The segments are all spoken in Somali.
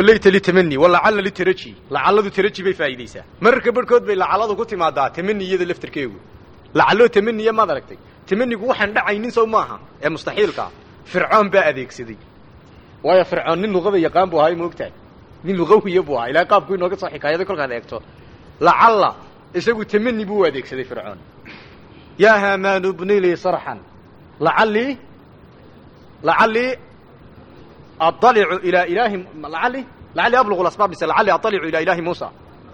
walayta litamani walacalla litaraji lacalladu taraji bay faa'iidaysaa mararka barhkood bay lacalladu ku timaadaa tamani iyada laftarkeegu lacalloo tamaniya maad aragtay tamanigu waxaan dhacaynin sow maaha ee mustaxiilkaa fircoon baa adeegsaday waayo fircoon nin luqada yaqaan buu ahaa moogtahay nin luqawiya buu ahaa ilaa qaabku inooga soo xikaayaday kolkaad eegto lacalla isagu tamani buu u adeegsaday fircoon yaa haamaanu bni lii sarxan lacallii lacallii aطalicu ilaa ilaahi lacalli lacallii ablugu asbaab mise lacallii aطalicu ilaa ilaahi muusa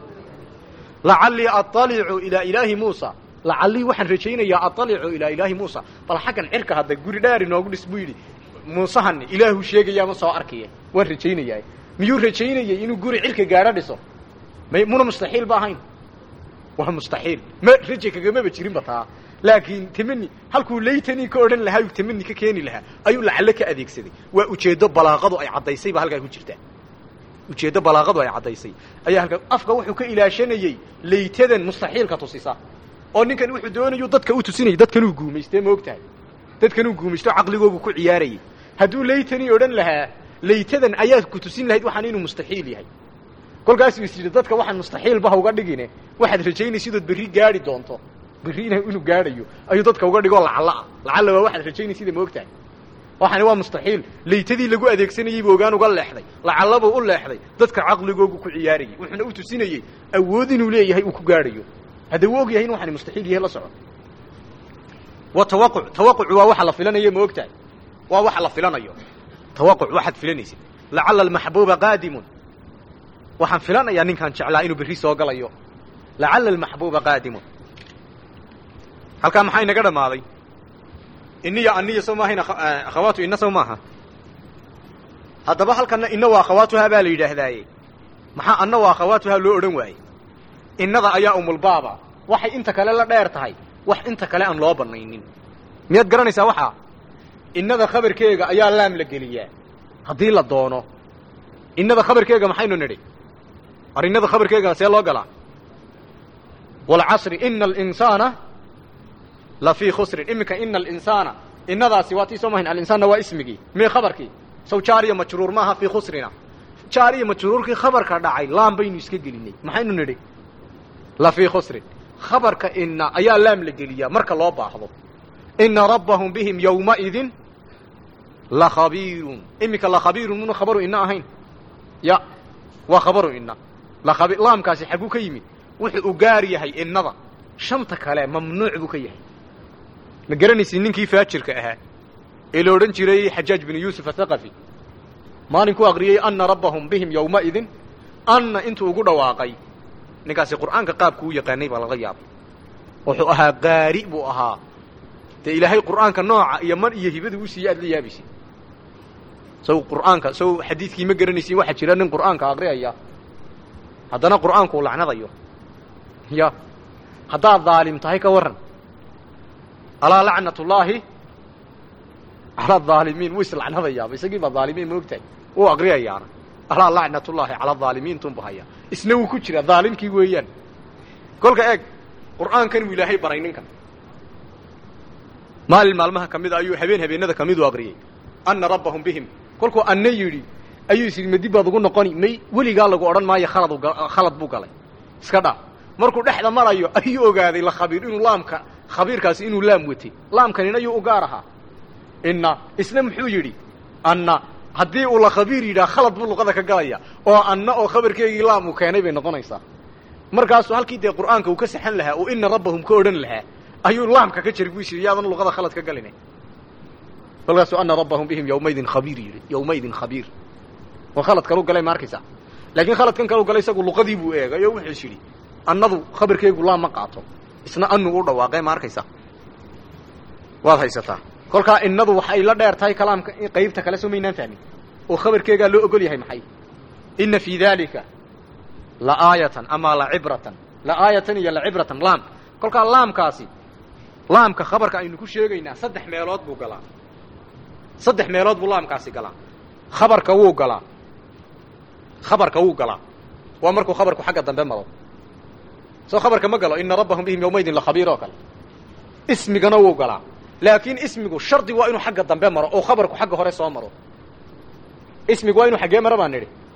lacallii aطalicu ilaa ilaahi muusa lacallii waxaan rajaynayaa aطalicu ilaa ilaahi muusa bal xaggan cirka hadda guri dheer inoogu dhis buu yidhi muusahan ilaahu sheegayaama soo arkaya waan rajaynayaa miyuu rajaynayay inuu guri cirka gaadho dhiso may muna mustaxiil ba ahayn waa mustaxiil ma raje kagamaba jirinba taa laakiin tamani halkuu laytani ka odhan lahaa uu tamani ka keeni lahaa ayuu lacalle ka adeegsaday waa ujeeddo balaaqadu ay caddaysay ba halkaa ku jirtaa ujeeddo balaaqadu ay caddaysay ayaa halkaa afka wuxuu ka ilaashanayey laytadan mustaxiilka tusisa oo ninkan wuxuu doonayu dadka u tusinayay dadkanuu guumaystee ma og tahay dadkanuu guumaysto caqligoogu ku ciyaarayay hadduu laytani odhan lahaa laytadan ayaa ku tusin lahayd waxaan inuu mustaxiil yahay kolkaasuu is yidhi dadka waxaan mustaxiilba ha uga dhigine waxaad rajaynaysidood berri gaadhi doonto berri ina inuu gaadhayo ayuu dadka uga dhigoo lacalla ah lacalla waa waxaad rajaynaysiida ma og tahay waxaani waa mustaxiil laytadii lagu adeegsanayey buu ogaan uga leexday lacallabuu u leexday dadka caqligoogu ku ciyaarayay wuxuuna u tusinayey awood inuu leeyahay uu ku gaadhayo hadda uu og yahay in waxaani mustaxiil yahay la soco wa tawaquc tawaqucu waa waxa la filanayo ma og tahay waa waxa la filanayo tawaquc waxaad filanaysid lacalla almaxbuuba qaadimun waxaan filanayaa ninkaan jeclaa inuu berri soo galayo lacalla almaxbuuba qaadimun halkaa maxaa inaga dhammaaday iniya aniya sow maahayn akhawaatu ina sow maaha haddaba halkana ina waa akhawaatuhaa baa la yidhaahdaaye maxaa anna waa akhawaatuhaa loo odhan waayey innada ayaa umulbaaba waxay inta kale la dheer tahay wax inta kale aan loo bannaynin miyaad garanaysaa waxaa innada khabarkeega ayaa laam la geliyaa haddii la doono innada khabarkeega maxaynu nidhi ar innada khabarkeega see loo galaa walcasri ina alinsaana la fii khusrin iminka ina alinsaana innadaasi waa tii soo mahayn alinsaanna waa ismigii mee khabarkii saw jaariya majruur maaha fii khusrina jaariya majruurkii khabarka dhacay laam baynu iska gelinay maxaynu nidhi la fii khusrin khabarka ina ayaa laam la geliyaa marka loo baahdo ina rabbahum bihim yowmaidin lakhabiirun iminka lakhabiirun muna khabaru ina ahayn ya waa khabaru ina lakhabi laamkaasi xagguu ka yimid wuxuu u gaar yahay innada shanta kale mamnuuc buu ka yahay ma garanaysid ninkii faajirka ahaa ee la odhan jiray xajaaj binu yuusuf athaqafi maalinkuu aqriyey anna rabbahum bihim yowmaidin anna intuu ugu dhawaaqay ninkaasi qur'aanka qaabku u yaqaanay baa laga yaabay wuxuu ahaa qaari buu ahaa dee ilaahay qur'aanka nooca iyo man iyo hibada u siiyey aad la yaabaysid saw qur'aanka saw xadiidkii ma garanaysin waxaa jira nin qur'aanka aqriyaya haddana qur'aanku u lacnadayo ya haddaad daalim tahay ka warran alaa lacnat ullaahi cala aalimiin wuu islacnadayaaba isagii baa dhaalimiin ma ogtahay wuu aqriyayaana alaa lacnat ullaahi cala aalimiin tunbu hayaa isna wuu ku jira dhaalimkii weeyaan kolka eeg qur'aankan wuu ilaahay baray ninkan maalin maalmaha ka mida ayuu habeen habeenada ka miduu aqriyey anna rabbahum bihim kolkuu anna yidhi ayuu is yidhi ma dib baad ugu noqoni may weligaa lagu odhan maayo khalad khalad buu galay iska dhaa markuu dhexda marayo ayuu ogaaday lakhabiir inuu laamka khabiirkaasi inuu laam watay laamkanina ayuu u gaar ahaa inna isna muxuu yidhi anna haddii uu lakhabiir yidhaha khalad buu luqada ka galaya oo anna oo khabarkeegii laam uu keenay bay noqonaysaa markaasuu halkii dee qur'aanka uu ka saxan lahaa oo ina rabbahum ka odhan lahaa ayuu laamka ka jari buu is yidhi yaadan luqada khalad ka galina kolkaasuu ana rabbahum bihim yowmaydin khabiir yidhi yowmaydin khabiir waa khalad kalu galay ma arkaysaa laakiin khaladkan kalu galay isagu luqadii buu eegay oo wuxuu is yidhi annadu khabarkeegu laam ma qaato isna anu u dhawaaqee ma arkaysaa waad haysataa kolkaa innadu waxay la dheer tahay kalaamka qaybta kale soo maynaan fahmin oo khabarkeegaa loo ogol yahay maxay ina fii dalika la aayatan ama la cibratan la aayatan iyo la cibratan laam kolkaa laamkaasi laamka khabarka aynu ku sheegaynaa saddex meelood buu galaa saddex meelood buu laamkaasi galaa khabarka wuu galaa khabarka wuu galaa waa markuu khabarku xagga dambe maro soo khabarka ma galo ina rabbahum bihim yowmaydin lakhabiir oo kale ismigana wuu galaa laakiin ismigu shardi waa inuu xagga dambe maro oo khabarku xagga hore soo maro ismigu waa inuu xaggee maro baan nidhi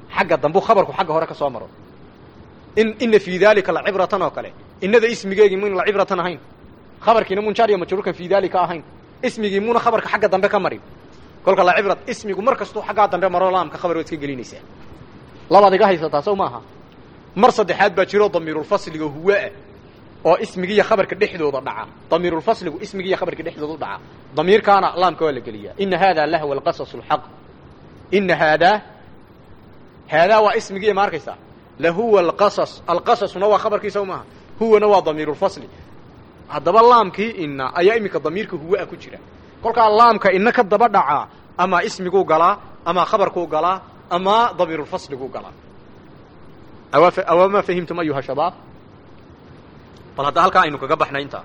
xagga dambu khabarku xagga hore ka soo maro in ina fii daalika lacibratan oo kale inada ismigeegii mun lacibratan ahayn khabarkiina mun jaar iyo majruurkan fii daalika ahayn ismigii muna khabarka xagga dambe ka marin kolka lacibrat ismigu mar kastuu xaggaa dambe maro laamka khabar waad iska gelinaysaa labaad iga haysataa sow maaha mar saddexaad baa jiro damiirulfasliga huwaah oo ismigiiyo khabarka dhexdooda dhaca damiirulfasligu ismigiiyo khabarka dhexdooda u dhaca damiirkaana laamka waa la geliyaa ina haadaa lahwa alqasas alxaq ina haadaa haadaa waa ismigiiya ma arkaysaa lahuwa alqasas alqasasuna waa khabarkiisa maaha huwana waa damiirulfasli haddaba laamkii ina ayaa iminka damiirka huwa ku jira kolkaa laamka ina ka daba dhacaa ama ismiguu galaa ama khabarkuu galaa ama damiirulfasliguu galaa awama fahimtum ayuha shabaab bal hadda halkaa aynu kaga baxnay intaa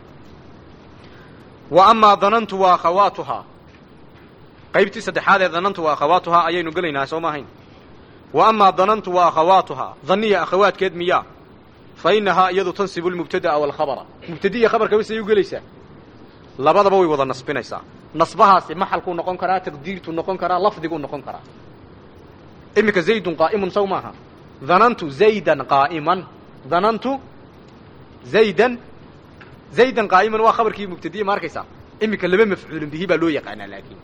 wa amaa danantu wa akhawaatuhaa qaybtii saddexaad ee danantu wa akhawaatuhaa ayaynu gelaynaa soo ma ahayn wa amaa danantu wa akhawaatuhaa daniya akhawaadkeed miyaa fa inahaa iyadu tansibu lmubtada'a walkhabara mubtadiya khabarkaba say u gelaysaa labadaba way wada nasbinaysaa nasbahaasi maxalkuu noqon karaa taqdiirtuu noqon karaa lafdiguu noqon karaa iminka zaydun qaa'imun saw maaha danantu zaydan qaa'iman danantu zaydan zaydan qaa'iman waa khabarkii mubtadiya ma arkaysaa iminka laba mafcuulin bihi baa loo yaqaanaa laakiin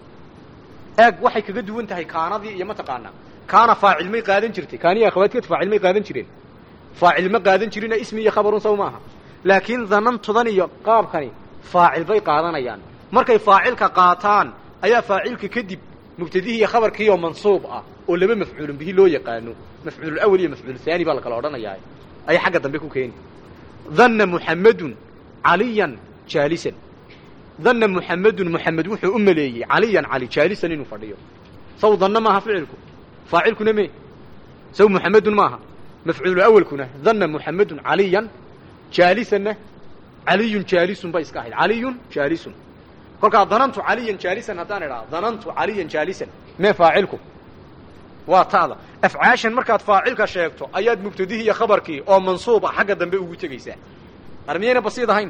eeg waxay kaga duwan tahay kaanadii iyo mataqaanaa kaana faacil may qaadan jirtay kaaniya akhawaadkeed faacil may qaadan jireen faacil ma qaadan jirina ismi iyo khabarun saw maaha laakiin danantudan iyo qaabkani faacil bay qaadanayaan markay faacilka qaataan ayaa faacilka kadib mubtadihii iyo khabarkiioo mansuub ah oo laba mafcuulun bihi loo yaqaano mafcuululawal iyo mafcuul haani baa la kala odhanayaa ayay xagga dambe ku keeni danna muxammedun caliyan jaalisan danna muxammedun muxamed wuxuu u maleeyey caliyan cali jaalisan inuu fadhiyo saw danna maaha ficilku faacilkuna me saw muxammedun maaha mafcuulu awalkuna danna muxammedun caliyan jaalisanna caliyun jaalisun bay iska ahayd caliyun jaalisun kolkaa danantu caliyan jaalisan haddaan idhaha danantu caliyan jaalisan mee faacilku waa ta'da afcaashan markaad faacilka sheegto ayaad mubtadihii iyo khabarkii oo mansuub ah xagga dambe ugu tegaysaa ar miyayna basiid ahayn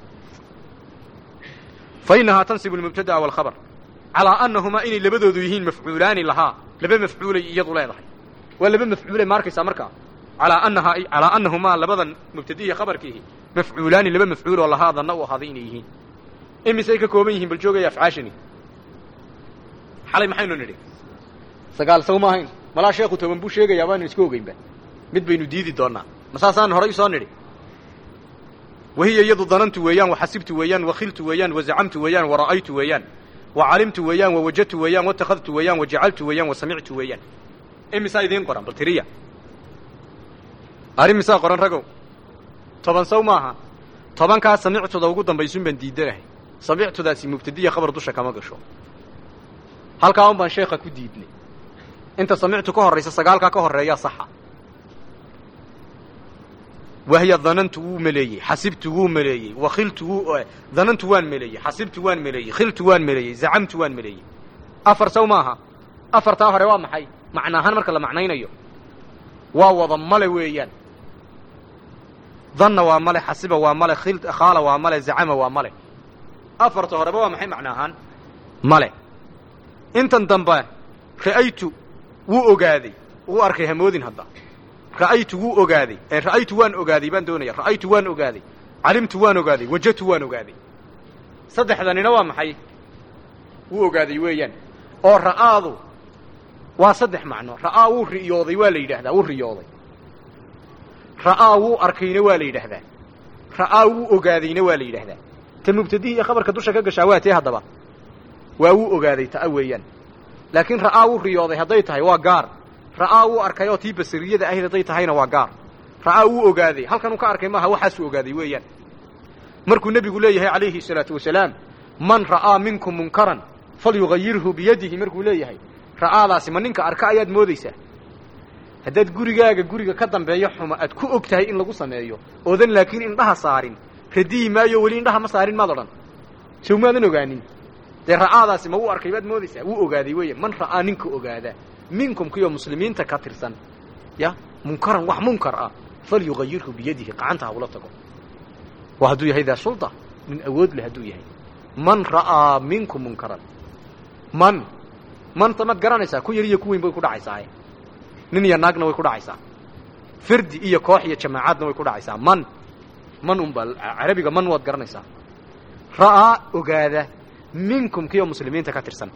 fa inahaa tansibu lmubtada'a walkhabar calaa annahumaa inay labadoodu yihiin mafcuulaani lahaa laba mafcuulay iyadu leedahay waa laba mafcuule ma arkaysaa markaa alaa anahaa calaa annahumaa labadan mubtadihiya khabarkiihi mafcuulaani laba mafcuul oo lahaa danna u ahaaday inay yihiin imisay ka kooban yihiin bal joogaya afcaashani xalay maxaynu nidhi sagaal saw ma ahayn malaa sheekhu toban buu sheegayaa baanu isku ogeynba mid baynu diidi doonaa ma saasaan horay usoo nidhi wahiya iyadu danantu weeyaan waxasibtu weeyaan wakhiltu weeyaan wazacamtu weeyaan wara'aytu weeyaan wacalimtu weeyaan wawajadtu weeyaan watakhadtu weeyaan wajacaltu weeyaan wasamictu weeyaan imisaa idiin qoran bal tiriya arrimisaa qoran ragow toban saw maaha tobankaa samictuda ugu dambaysun baan diidanahay samictudaasi mubtadiya khabar dusha kama gasho halkaa un baan sheekha ku diidnay inta samictu ka horraysa sagaalkaa ka horreeyaa saxa wahya danantu wuu meleeyey xasibtu wuu meleeyey wakhiltu wuu danantu waan meleeyey xasibtu waan meleeyey khiltu waan meleeyey zacamtu waan meleeyey afar saw maaha afartaa hore waa maxay macna ahaan marka la macnaynayo waa wada male weeyaan danna waa male xasiba waa male khil khaala waa male zacama waa male afarta horeba waa maxay macna ahaan male intan dambe ra'aytu wuu ogaaday wuu arkay hamoodin hadda ra'aytu wuu ogaaday ee ra'aytu waan ogaaday baan doonaya ra'aytu waan ogaaday calimtu waan ogaaday wajadtu waan ogaaday saddexdanina waa maxay wuu ogaaday weeyaan oo ra'aadu waa saddex macno ra'aa wuu riyooday waa la yidhaahdaa wuu riyooday ra'aa wuu arkayna waa la yidhaahdaa ra'aa wuu ogaadayna waa la yidhaahdaa ta mubtadihii iyo khabarka dusha ka gashaa waa tee haddaba waa wuu ogaaday ta'a weeyaan laakiin ra'aa wuu riyooday hadday tahay waa gaar ra'aa wuu arkay oo tii basariyada ahayd hadday tahayna waa gaar ra'aa wuu ogaaday halkan uu ka arkay maaha waxaasuu ogaaday weeyaan markuu nebigu leeyahay calayhi salaatu wasalaam man ra'aa minkum munkaran falyugayirhu biyadihi markuu leeyahay ra'aadaasi ma ninka arka ayaad moodaysaa haddaad gurigaaga guriga ka dambeeyo xuma aad ku og tahay in lagu sameeyo oodan laakiin indhaha saarin radiyi maayo weli indhaha ma saarin maad odhan sow maadan ogaanin dee ra'aadaasi ma wuu arkay baad moodaysaa wuu ogaaday weeye man ra'aa ninka ogaada minkum kiyo muslimiinta ka tirsan ya munkaran wax munkar ah falyugayirhu biyadihi gacanta ha ula tago waa hadduu yahay daa sulda nin awood leh hadduu yahay man ra'aa minkum munkaran man manta maad garanaysaa ku yar iyo ku weyn bay ku dhacaysaa nin iyo naagna way ku dhacaysaa firdi iyo koox iyo jamaacaadna way ku dhacaysaa man man unba carabiga man waad garanaysaa ra'aa ogaada minkum kiyo muslimiinta ka tirsan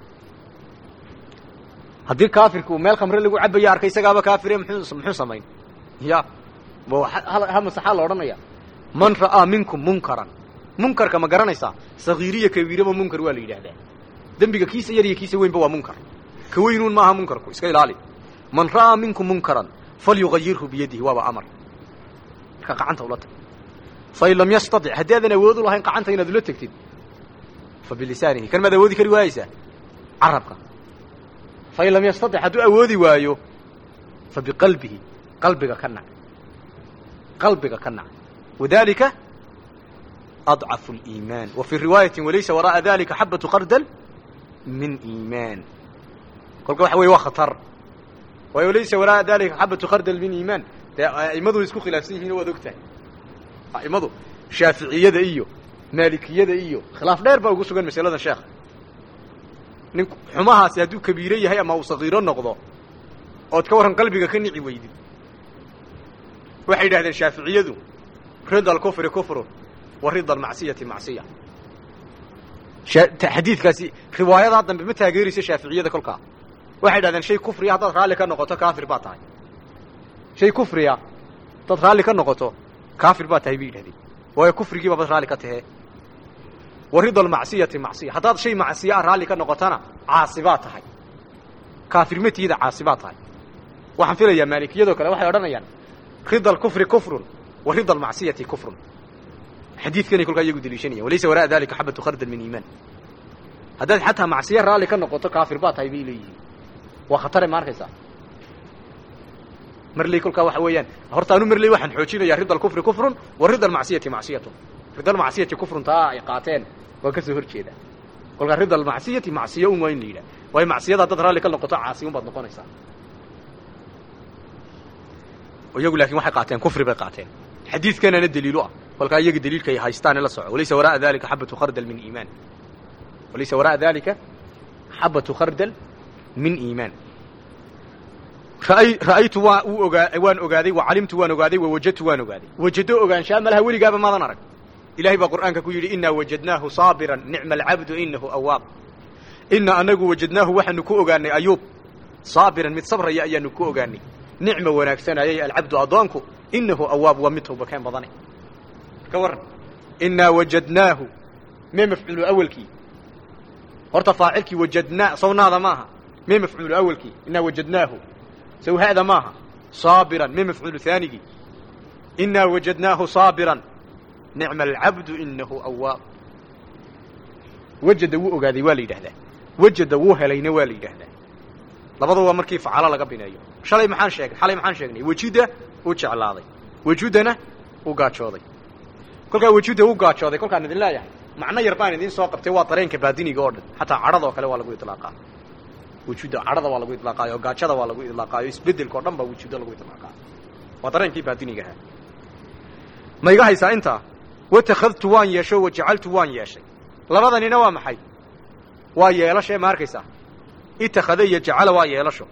haddii kaafirka uu meel khamre lagu cabaya arkay isagaaba kaafire muxuu muxuu samayn ya ha masaxaa la odhanaya man ra'aa minkum munkaran munkarka ma garanaysaa sagiiriya kabiiraba munkar waa la yidhaahdaa dembiga kiisa yar iyo kiisa weynba waa munkar ka weynuun maaha munkarku iska ilaali man ra'aa minkum munkaran falyugayirhu biyadihi waaba amar marka gacanta ula tag fain lam yastatic haddii aadan awood u lahayn gacanta inaad ula tegtid fa bilisaanihi kan maad awoodi kari waayeysaa carabka fain lam yastatic hadduu awoodi waayo fa biqalbihi qalbiga ka nac qalbiga ka nac wadalika adcafu اliimaan wa fii riwaayati walaysa waraa'a dalika xabatu qardal min iimaan kolka waxa weye waa khatar waayo laysa waraa'a dalika xabatu qardal min iimaan dee a'immadu way isku khilaafsan yihiin waad og tahay a'immadu shaaficiyada iyo maalikiyada iyo khilaaf dheer baa ugu sugan masaladan sheekha nin xumahaasi hadduu kabiiro yahay ama uu sagiiro noqdo ood ka warran qalbiga ka nici weydid waxay yidhahdeen shaaficiyadu rida alkufri kufrun wa rida almacsiyati macsiya xadiidkaasi riwaayadaa dambe ma taageerayso shaaficiyada kolkaa waxay yidhahdeen shay kufriya haddaad raalli ka noqoto kaafir baa tahay shay kufriya haddaad raalli ka noqoto kaafir baa tahay bay yidhahdeen waayo kufrigiiba bad raalli ka tahee wa rida almacsiyati macsiya haddaad shay macsiya a raalli ka noqotona caasi baa tahay kaafirmatiida caasi baa tahay waxaan filayaa maalikiyadoo kale waxay odhanayaan rida alkufri kufrun wa rida almacsiyati kufrun xadiidkanay kolkaa iyagu deliishanaya walaysa waraa'a dalika xabatu khardal min iimaan haddaad xataa macsiya raalli ka noqoto kaafir baa tahay bay leeyihiin waa khatare ma arkaysaa marley kolkaa waxa weeyaan horta anu marley waxaan xoojinaya rida alkufri kufrun wa rida almacsiyati macsiyatun rida almacsiyati kufrun taa ay qaateen waa ka soo hor jeeda kolkaa rida almacsiyati macsiya un waa in la yidhah waayo macsiyada haddaad raalli ka noqoto caasi un baad noqonaysaa iyagu laakin waxay qaateen kufri bay qaateen xadiidkanana daliilu ah kolkaa iyaga daliilka ay haystaane la soco walaysa waraa'a dalika xabatu khardal min iimaan walaysa waraa'a dalika xabatu khardal min iimaan ra'aytu waa uu ogaa waan ogaaday wa calimtu waan ogaaday wa wajadtu waan ogaaday wajado ogaanshaa malaha weligaaba maadan arag ilahay baa qur'aanka ku yidhi inaa wajadnaahu saabiran nicma alcabdu inahu awaab ina anagu wajadnaahu waxaanu ku ogaanay ayuub saabiran mid sabraya ayaanu ku ogaanay nicma wanaagsanayay alcabdu addoonku inahu awaab waa mid tawbakeen badane ka warran inaa wajadnaahu mee mafcuulu awelkii horta faacilkii wajadnaa sawnaada maaha mee mafcuulu awelkii inaa wajadnaahu sawhaada maaha saabiran mee mafcuulu haanigii inaa wajadnaahu saabiran nicma alcabdu inahu awaab wajada wuu ogaaday waa la yidhahdaa wajada wuu helayna waa la yidhaahdaa labada waa markii facalo laga bineeyo shalay maxaan sheegay xalay maxaan sheegnay wejida uu jeclaaday wejudana uu gaajooday kolkaa wejuda uu gaajooday kolkaan idin leeyahay macno yar baan idiin soo qabtay waa dareenka baadiniga oo dhan xataa cadhadoo kale waa lagu idlaaqaa wejuda cadhada waa lagu idlaaqaayo gaajada waa lagu idlaaqaayo isbedelka o dhan baa wejuda lagu idlaaqaa waa dareenkii baadinigaha ma iga haysaa intaa watakhadtu waan yeesho wajacaltu waan yeeshay labadanina waa maxay waa yeelasho ma arkaysaa itakada iyo jacala waa yeelasho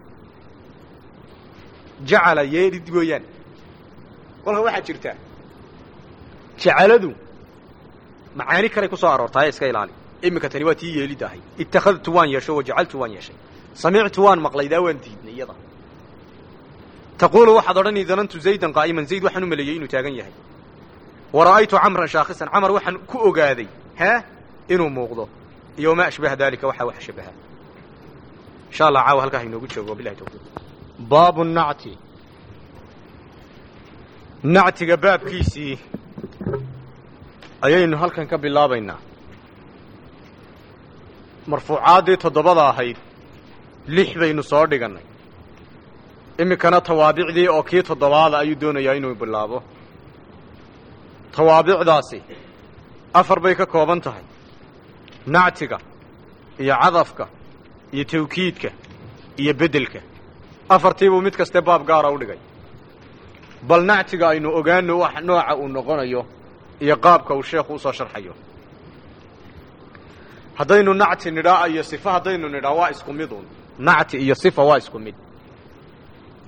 jacala yeelid weeyaan kolka waxaa jirta jacaladu macaani kaley ku soo aroortaaye iska ilaali iminka tani waa tii yeelid ahay ittakhadtu waan yeesho wajacaltu waan yeeshay samictu waan maqlaydaa waan diidnay iyada taquulu waxaad odhani danantu zaydan qaa'iman zayd waxaan u maleeyey inuu taagan yahay wa ra'aytu camran shaakhisan camar waxaan ku ogaaday hee inuu muuqdo iyo wamaa ashbaha dalika waxaa wax shabaha insha allah caawa halkaa hainoogu joogo wabilahi tawfiiq baabu nacti nactiga baabkiisii ayaynu halkan ka bilaabaynaa marfuucaaddii toddobada ahayd lix baynu soo dhigannay iminkana tawaabicdii oo kii toddobaada ayuu doonayaa inuu bilaabo tawaabicdaasi afar bay ka kooban tahay nactiga iyo cadafka iyo tawkiidka iyo beddelka afartiibuu mid kaste baab gaara u dhigay bal nactiga aynu ogaano wax nooca uu noqonayo iyo qaabka uu sheekhu usoo sharxayo haddaynu nacti nidhaa iyo sifa haddaynu nidhaa waa isku midun nacti iyo sifa waa isku mid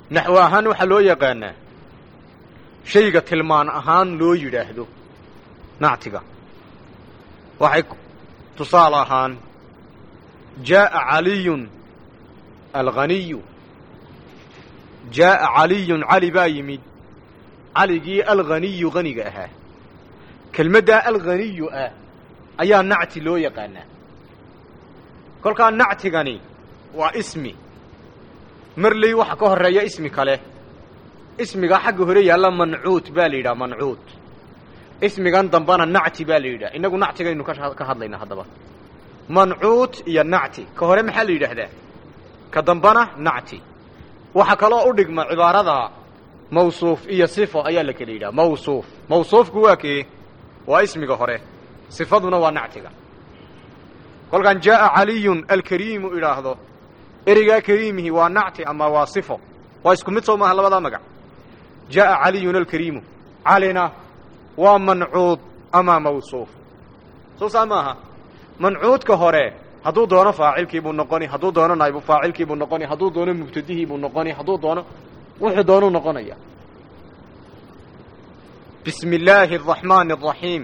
naxwo ahaan waxaa loo yaqaanaa shayga tilmaan ahaan loo yidhaahdo nactiga waxay tusaale ahaan jaa'a caliyun alghaniyu jaa'a caliyun cali baa yimid caligii alghaniyu haniga ahaa kelmaddaa alghaniyu ah ayaa nacti loo yaqaanaa kolkaa nactigani waa ismi marley waxa ka horreeya ismi kale ismigaa xagga hore yaalla mancuut baa la yidhaha mancuut ismigan dambana nacti baa la yidhaha innagu nactigaynu ka hadlayna haddaba mancuut iyo nacti ka hore maxaa la yidhaahdaa ka dambana nacti waxaa kaloo u dhigma cibaarada mawsuuf iyo sifo ayaa la kala yidhaha mawsuuf mawsuufku waa kee waa ismiga hore sifaduna waa nactiga kolkaan jaa'a caliyun alkariimu idhaahdo ereygaa kariimihi waa nacti ama waa sifo waa isku mid soo maaha labadaa magac jaa'a caliyun alkariimu calina waa mancuud ama mawsuuf soo saa maaha mancuudka hore hadduu doono faacilkiibuu noqoni hadduu doono naybu faacilkiibuu noqoni hadduu doono mubtadihiibuu noqoni hadduu doono wuxuu doonuu noqonaya bismi illaahi araxmaani araxiim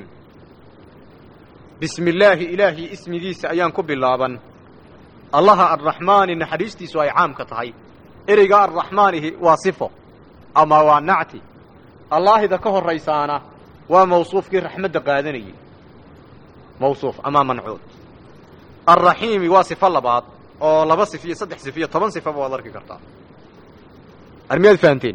bismi illaahi ilaahii ismigiisa ayaan ku bilaaban allaha arraxmaani naxariistiisu ay caamka tahay ereyga arraxmaanihi waa sifo ama waa nacti allaahida ka horraysaana waa mawsuufkii raxmadda qaadanayey mawsuuf ama mancuud alraxiimi waa sifo labaad oo laba sif iyo saddex sif iyo toban sifaba waad arki kartaa armiyaad fahanteen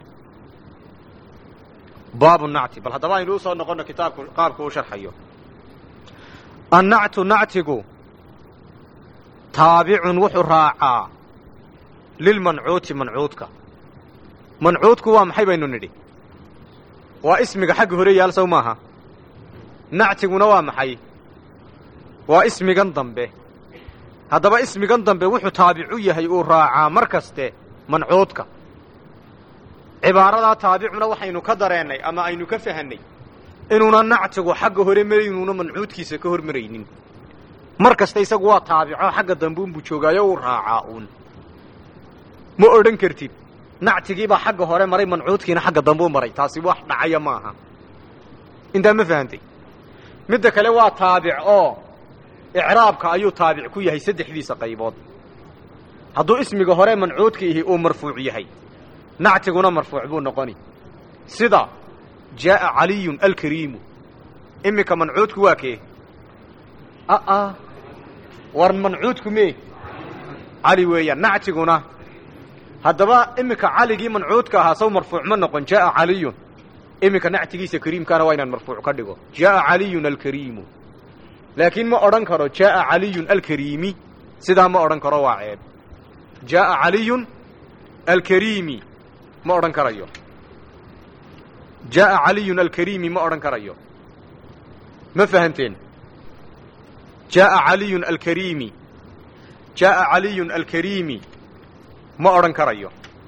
baabu nacti bal haddaba aynu usoo noqono kitaabku qaabku u sharxayo annactu nactigu taabicun wuxuu raacaa lilmancuuti mancuudka mancuudku waa maxay baynu nidhi waa ismiga xagga hore yaal sow maaha nactiguna waa maxay waa ismigan dambe haddaba ismigan dambe wuxuu taabicu yahay uu raacaa mar kaste mancuudka cibaaradaa taabicuna waxaynu ka dareennay ama aynu ka fahannay inuuna nactigu xagga hore maraynuuna mancuudkiisa ka hor maraynin mar kasta isagu waa taabico xagga dambe unbuu joogaayo uu raacaa uun ma odhan kartid nactigiibaa xagga hore maray mancuudkiina xagga dambe u maray taasi wax dhacaya maaha intaa ma fahantay midda kale waa taabic oo icraabka ayuu taabic ku yahay saddexdiisa qaybood hadduu ismiga hore mancuudka ihi uu marfuuc yahay nactiguna marfuuc buu noqoni sida jaa'a caliyun alkariimu iminka mancuudku waa kee aa war mancuudku mee cali weeyaan nactiguna haddaba iminka caligii mancuudka ahaa sow marfuuc ma noqon jaa'a caliyun iminka nactigiisa kariimkaana waa inaan marfuuc ka dhigo jaa'a caliyun alkariimu laakiin ma odhan karo jaa'a caliyun alkariimi sidaa ma odhan karo waa ceeb jaa'a caliyun alkariimi ma odhan karayo jaa'a caliyun alkariimi ma odhan karayo ma fahanteen jaa'a caliyun alkariimi jaa'a caliyun alkariimi ma odhan karayo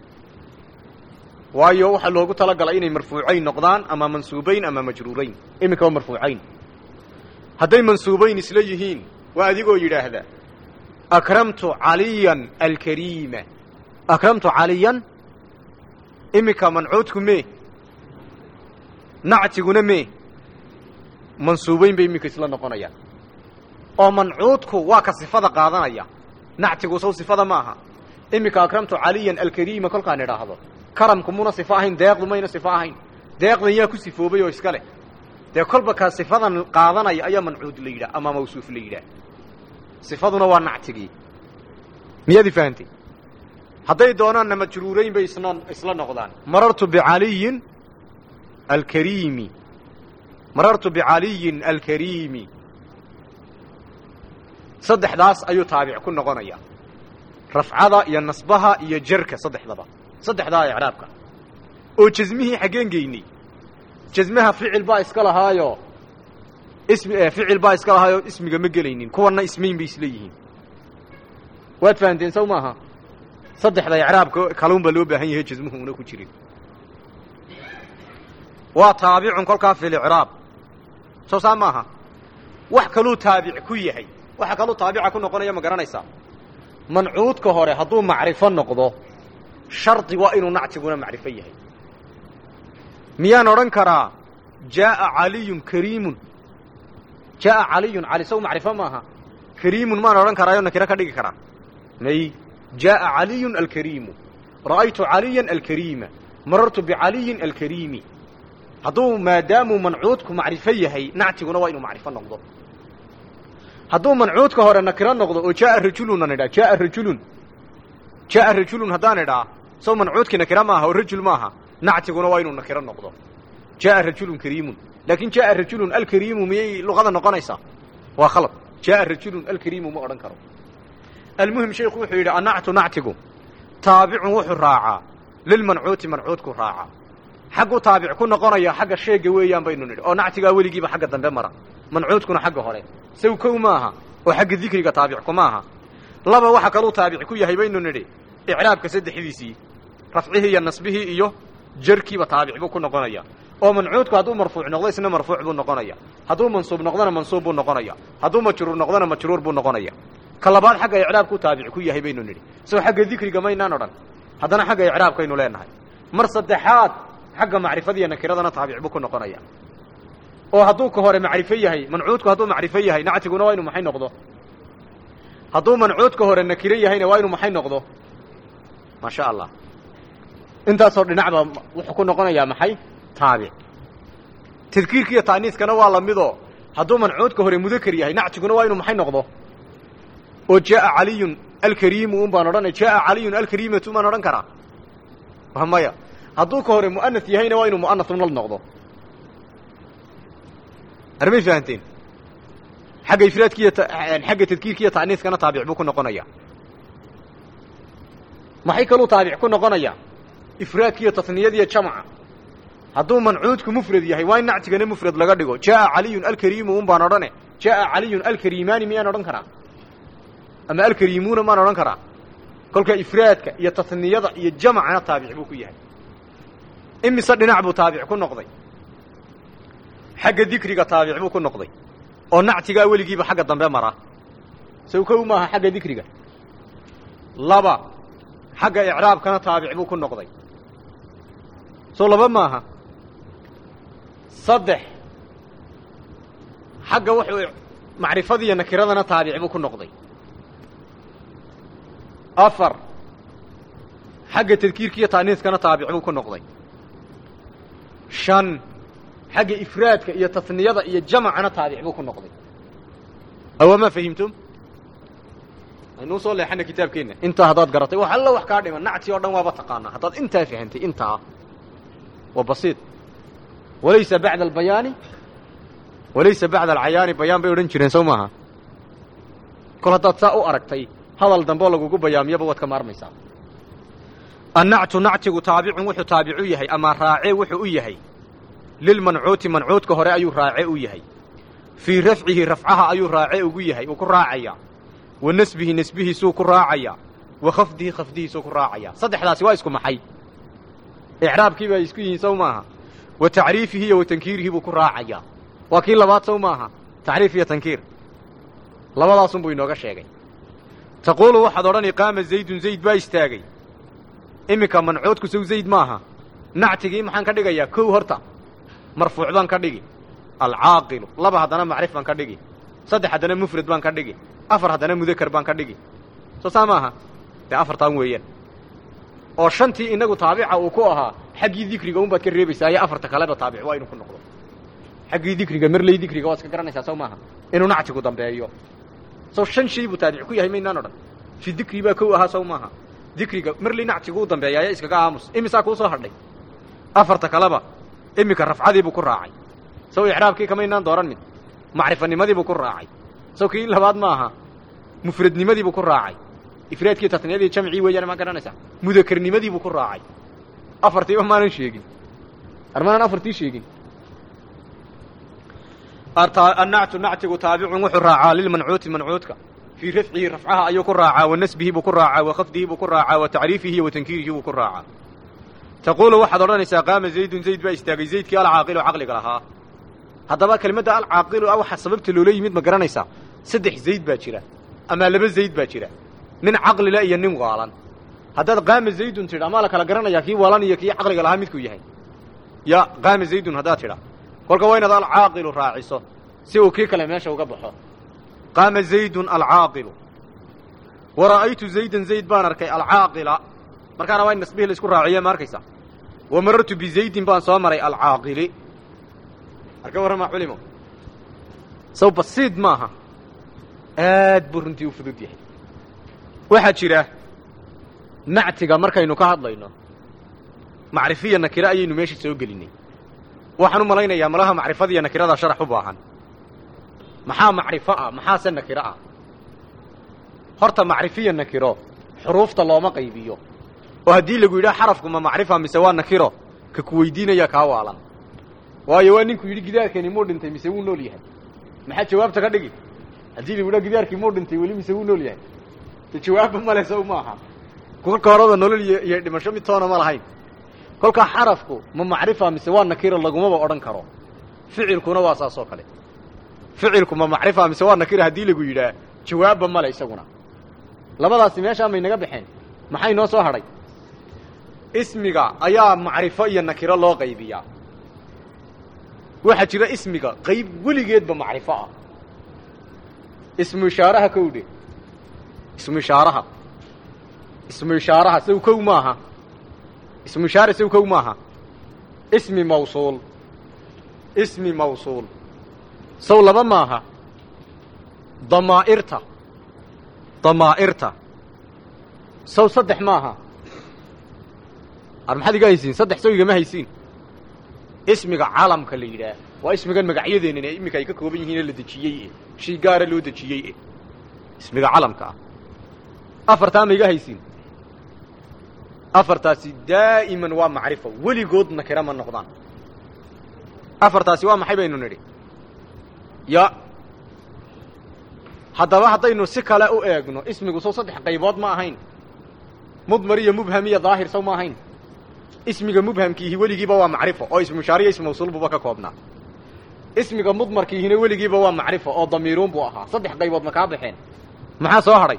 waayo waxaa loogu talagalay inay marfuucayn noqdaan ama mansuubayn ama majruurayn iminka waa marfuucayn hadday mansuubayn isla yihiin waa adigoo yidhaahda akramtu caliyan alkariima akramtu caliyan iminka mancuudku mee nactiguna mee mansuubayn bay iminka isla noqonayaan oo mancuudku waa ka sifada qaadanaya nactigu sow sifada ma aha iminka akramtu caliyan alkariima kolkaan idhaahdo karamku muna sifo ahayn deeqdu mayna sifo ahayn deeqdan yaa ku sifoobay oo iska leh dee kolba ka sifadan qaadanaya ayaa mancuud la yidhah ama mawsuuf la yidhaah sifaduna waa nactigii miyaadi fahantay hadday doonaanna majruurayn bay isna isla noqdaan marartu bicaliyin alkariimi marartu bicaliyin alkariimi saddexdaas ayuu taabic ku noqonaya rafcada iyo nasbaha iyo jarka saddexdaba saddexdaa icraabka oo jasmihii xaggeen geynay jasmaha ficil baa iska lahaayo ismi ficil baa iska lahaayoo ismiga ma gelaynin kuwanna ismayn bay isla yihiin waad fahanteen sow maaha saddexda icraabka kaluun baa loo baahan yahay jasmuhu una ku jirin waa taabicun kolkaa fi licraab soo saa maaha wax kaluu taabic ku yahay waxa kaluu taabica ku noqonaya ma garanaysaa mancuudka hore hadduu macrifo noqdo shardi waa inuu nactiguna macrifo yahay miyaan odhan karaa jaaa caliyun kariimun jaaa caliyun cali sow macrifo maaha kariimun maan odhan karaayo nakiro ka dhigi karaa may jaaa caliyun alkariimu ra'aytu caliyan alkariima marartu bicaliyin alkariimi hadduu maadaamuu mancuudku macrifo yahay nactiguna waa inuu macrifo noqdo hadduu mancuudka hore nakiro noqdo oo jaaa rajulun aan idhaa jaaa rajulun jaaa rajulun haddaan idhaa sow mancuudkii nakiro maaha oo rajul maaha nactiguna waa inuu nakiro noqdo jaaa rajulun kariimun laakiin jaaa rajulun alkariimu miyay luqada noqonaysaa waa khalad jaaa rajulun alkariimu ma odhan karo almuhim sheikhu wuxuu yidhi annactu nactigu taabicun wuxuu raacaa lilmancuuti mancuudku raacaa xagguu taabic ku noqonaya xagga sheega weeyaan baynu nidhi oo nactigaa weligiiba xagga dambe mara mancuudkuna xagga hore saw kow maaha oo xagga dikriga taabicku maaha laba waxa kaluu taabic ku yahay baynu nidhi icraabka saddexdiisii rafcihii iyo nasbihii iyo jarkiiba taabic buu ku noqonaya oo mancuudku hadduu marfuuc noqdo isna marfuuc buu noqonaya hadduu mansuub noqdona mansuub buu noqonaya hadduu majruur noqdona majruur buu noqonaya ka labaad xagga icraabkuu taabic ku yahay baynu nidhi soo xagga dikriga maynaan odhan haddana xagga icraabkaynu leenahay mar saddexaad xagga macrifadiiyo nakiradana taabic buu ku noqonaya oo hadduu ka hore macrifo yahay mancuudku hadduu macrifo yahay nactiguna waa inu maxay noqdo hadduu mancuudka hore nakiro yahayna waa inuu maxay noqdo maasha allah intaasoo dhinacba wuxuu ku noqonayaa maxay taabic tadkiirka iyo taaniiskana waa lamidoo hadduu mancuudka hore mudakar yahay nactiguna waa inuu maxay noqdo oo jaaa caliyun alkariimu un baan odhanay jaaa caliyun alkariimatu maan odhan karaa wa maya hadduu ka hore mu'anas yahayna waa inuu mu'anas nal noqdo armay fahanteen xagga ifraadkiiyo xagga tadkiirka iyo taaniiskana taabic buu ku noqonaya maxay kaluu taabic ku noqonaya ifraadkiiyo tasniyadiiyo jamca hadduu mancuudku mufrad yahay waa in nactigana mufrad laga dhigo jaaa caliyun alkariimu un baan odhane jaaa caliyun alkariimaani miyaan odhan karaa ama alkariimuuna maan odhan karaa kolka ifraadka iyo tasniyada iyo jamcana taabic buu ku yahay imise dhinac buu taabic ku noqday xagga dikriga taabic buu ku noqday oo nactigaa weligiiba xagga dambe mara sow kow maaha xagga dikriga laba xagga icraabkana taabic buu ku noqday soo laba maaha saddex xagga wuxuu macrifadiiyo nakiradana taabic buu ku noqday afar xagga tadkiirka iyo taaniiskana taabic buu ku noqday shan xagga ifraadka iyo tasniyada iyo jamacana taabic buu ku noqday awamaa fahimtum aynuu soo leexana kitaabkeenna intaa haddaad garatay wax alla wax kaa dhiman nacti oo dhan waaba taqaanaa haddaad intaa fahantay intaa waa basiid walaysa bacda albayaani walaysa bacda alcayaani bayaan bay odhan jireen sow maaha kol haddaad saa u aragtay hadal dambe oo lagugu bayaamiyaba waad ka maarmaysaa annactu nactigu taabicun wuxuu taabicu yahay ama raacee wuxuu u yahay lilmancuuti mancuudka hore ayuu raace u yahay fii rafcihi rafcaha ayuu raace ugu yahay uu ku raacayaa wa nasbihi nasbihiisuu ku raacayaa wa khafdihi khafdihiisuu ku raacayaa saddexdaasi waa isku maxay icraabkii bay isku yihiin sow maaha wa tacriifihi iyo wa tankiirihi buu ku raacayaa waa kii labaad sow maaha tacriif iyo tankiir labadaasunbuu inooga sheegay taquulu waxaad odhani qaama zaydun zayd baa istaagay iminka mancuudku sow zayd maaha nactigii maxaan ka dhigayaa kow horta marfuuc baan ka dhigi alcaaqilu laba haddana macrif baan ka dhigi saddex haddana mufrad baan ka dhigi afar haddana mudakar baan ka dhigi soo saa maaha dee afartaan weeyaan oo shantii inagu taabica uu ku ahaa xaggii dikriga un baad ka reebaysaa iyo afarta kaleba taabic waa inuu ku noqdo xaggii dikriga marley dikriga waad iska garanaysaa sow maaha inuu nactigu dambeeyo sow shan shay buu taabic ku yahay maynaan odhan fi dikri baa kow ahaa sow maaha dikriga marley nactigu u dambeeya ayaa iskaga aamus imisaa kuu soo hadhay afarta kaleba iminka rafcadiibuu ku raacay sow icraabkii kamaynaan dooran mid macrifanimadiibuu ku raacay sow kii labaad ma aha mufradnimadiibuu ku raacay ifraadkii tasniyadii jamcii weeyaan maa garanaysaa mudakarnimadiibuu ku raacay afartiiba maanan sheegin armaanan afartii sheegin annactu nactigu taabicun wuxuu raacaa lilmancuuti mancuudka fii rafcihi rafcaha ayuu ku raacaa wa nasbihi buu ku raacaa wa khafdihi buu ku raacaa wa tacriifihi iyo wa tankiirihi buu ku raacaa taquulu waxaad odhanaysaa qaama zaydun zayd baa istaagay zaydkii alcaaqilu caqliga lahaa haddaba kelimadda alcaaqilu a waxa sababta loola yimid ma garanaysaa saddex zayd baa jira ama laba zayd baa jira nin caqlile iyo nin waalan haddaad qaama zaydun tidha maa la kala garanayaa kii walan iyo kii caqliga lahaa midkuu yahay ya qaama zaydun haddaad tidha kolka waa inaad alcaaqilu raaciso si uu kii kale meesha uga baxo qaama zaydun alcaaqilu wa ra'aytu zaydan zayd baan arkay alcaaqila markaana waa in nasbihii la isku raaciye ma arkaysa wa marartu bizaydin baan soo maray alcaaqili arka warramaa culimo saw basiid maaha aad buu runtii u fudud yahay waxaa jira nactiga markaynu ka hadlayno macrifiya nakira ayaynu meesha soo gelinay waxaan u malaynayaa malaha macrifadiiyo nakiradaa sharax u baahan maxaa macrifo ah maxaase nakiro ah horta macrifiya nakiro xuruufta looma qaybiyo oo haddii lagu yidhaha xarafku ma macrifa mise waa nakiro ka ku weydiinaya kaa waalan waayo waa ninku yidhi gidaarkani muu dhintay mise wuu nool yahay maxaa jawaabta ka dhigi haddii lagu yidhaha gidaarkii muu dhintay weli mise wuu nool yahay de jawaabba male sow maaha kolka horada nolol iyo iyo dhimasho mid toona ma lahayn kolkaa xarafku ma macrifa mise waa nakiro lagumaba odhan karo ficilkuna waa saas oo kale ficilku ma macrifa mise waa nakira haddii lagu yidhaah jawaabba male isaguna labadaasi meeshaa may naga baxeen maxay noo soo hadhay ismiga ayaa macrifo iyo nakiro loo qaybiyaa waxaa jira ismiga qayb weligeedba macrifo ah ismu ishaaraha kowdhe ismu ishaaraha ismu ishaaraha saw kow maaha ismu ishaare saw kow maaha ismi mawsuul ismi mawsuul saw laba maaha damaa'irta damaa'irta saw saddex maaha ar maxaad iga haysiin saddex saw igama haysiin ismiga calamka la yidhaah waa ismigan magacyadeennan ee iminka ay ka kooban yihiin ee la dejiyey e shay gaara loo dejiyey e ismiga calamka ah afartaa ma iga haysiin afartaasi daa'iman waa macrifo weligood nakira ma noqdaan afartaasi waa maxay baynu nidhi ya haddaba haddaynu si kale u eegno ismigu sow saddex qaybood ma ahayn mudmar iyo mubham iyo daahir sow ma ahayn ismiga mubhamkiihi weligiiba waa macrifo oo ismushaariya ismu mawsuulbuba ka koobnaa ismiga mudmarkiihina weligiiba waa macrifo oo damiiruun buu ahaa saddex qaybood ma kaa baxeen maxaa soo hadhay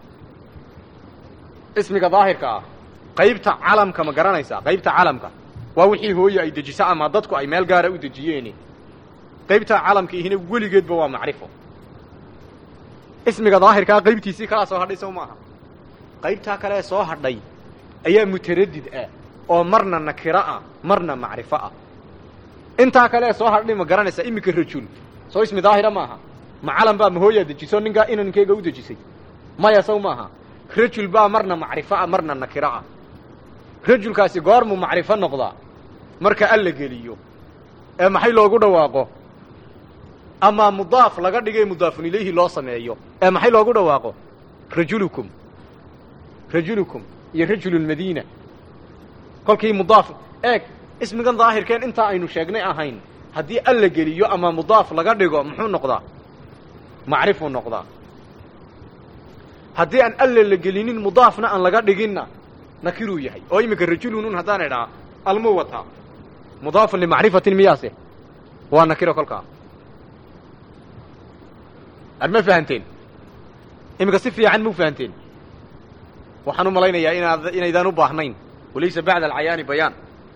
ismiga daahirka ah qaybta calamka ma garanaysaa qaybta calamka waa wixii hooye ay dejiso ama dadku ay meel gaara u dejiyeeni qaybta calamkiihina weligeedba waa macrifo ismiga daahirkaa qaybtiisii kalaa soo hadhay sow maaha qaybtaa kale ee soo hadhay ayaa mutaradid ah oo marna nakiro ah marna macrifo ah intaa kale ee soo hadhay ma garanaysaa iminka rajul soo ismi daahira maaha ma calam baa mahooyaa dejiso ninkaa inankeyga u dejisay maya sow maaha rajul baa marna macrifo ah marna nakiro ah rajulkaasi goormuu macrifo noqdaa marka alla geliyo ee maxay loogu dhawaaqo amaa mudaaf laga dhigay mudaafun ilayhi loo sameeyo ee maxay loogu dhawaaqo rajulukum rajulukum iyo rajululmadiina kolkii mudaaf eeg ismigan daahirkeen intaa aynu sheegnay ahayn haddii alla geliyo ama mudaaf laga dhigo muxuu noqdaa macrifuu noqdaa haddii aan alla la gelinin mudaafna aan laga dhiginna nakiruu yahay oo iminka rajulunun haddaan idhaa almuu wataa mudaafun limacrifatin miyaase waa nakiro kolkaa ad ma fahanteen iminka si fiican mau fahanteen waxaan u malaynayaa inaad inaydaan u baahnayn walaysa bacda alcayaani bayaan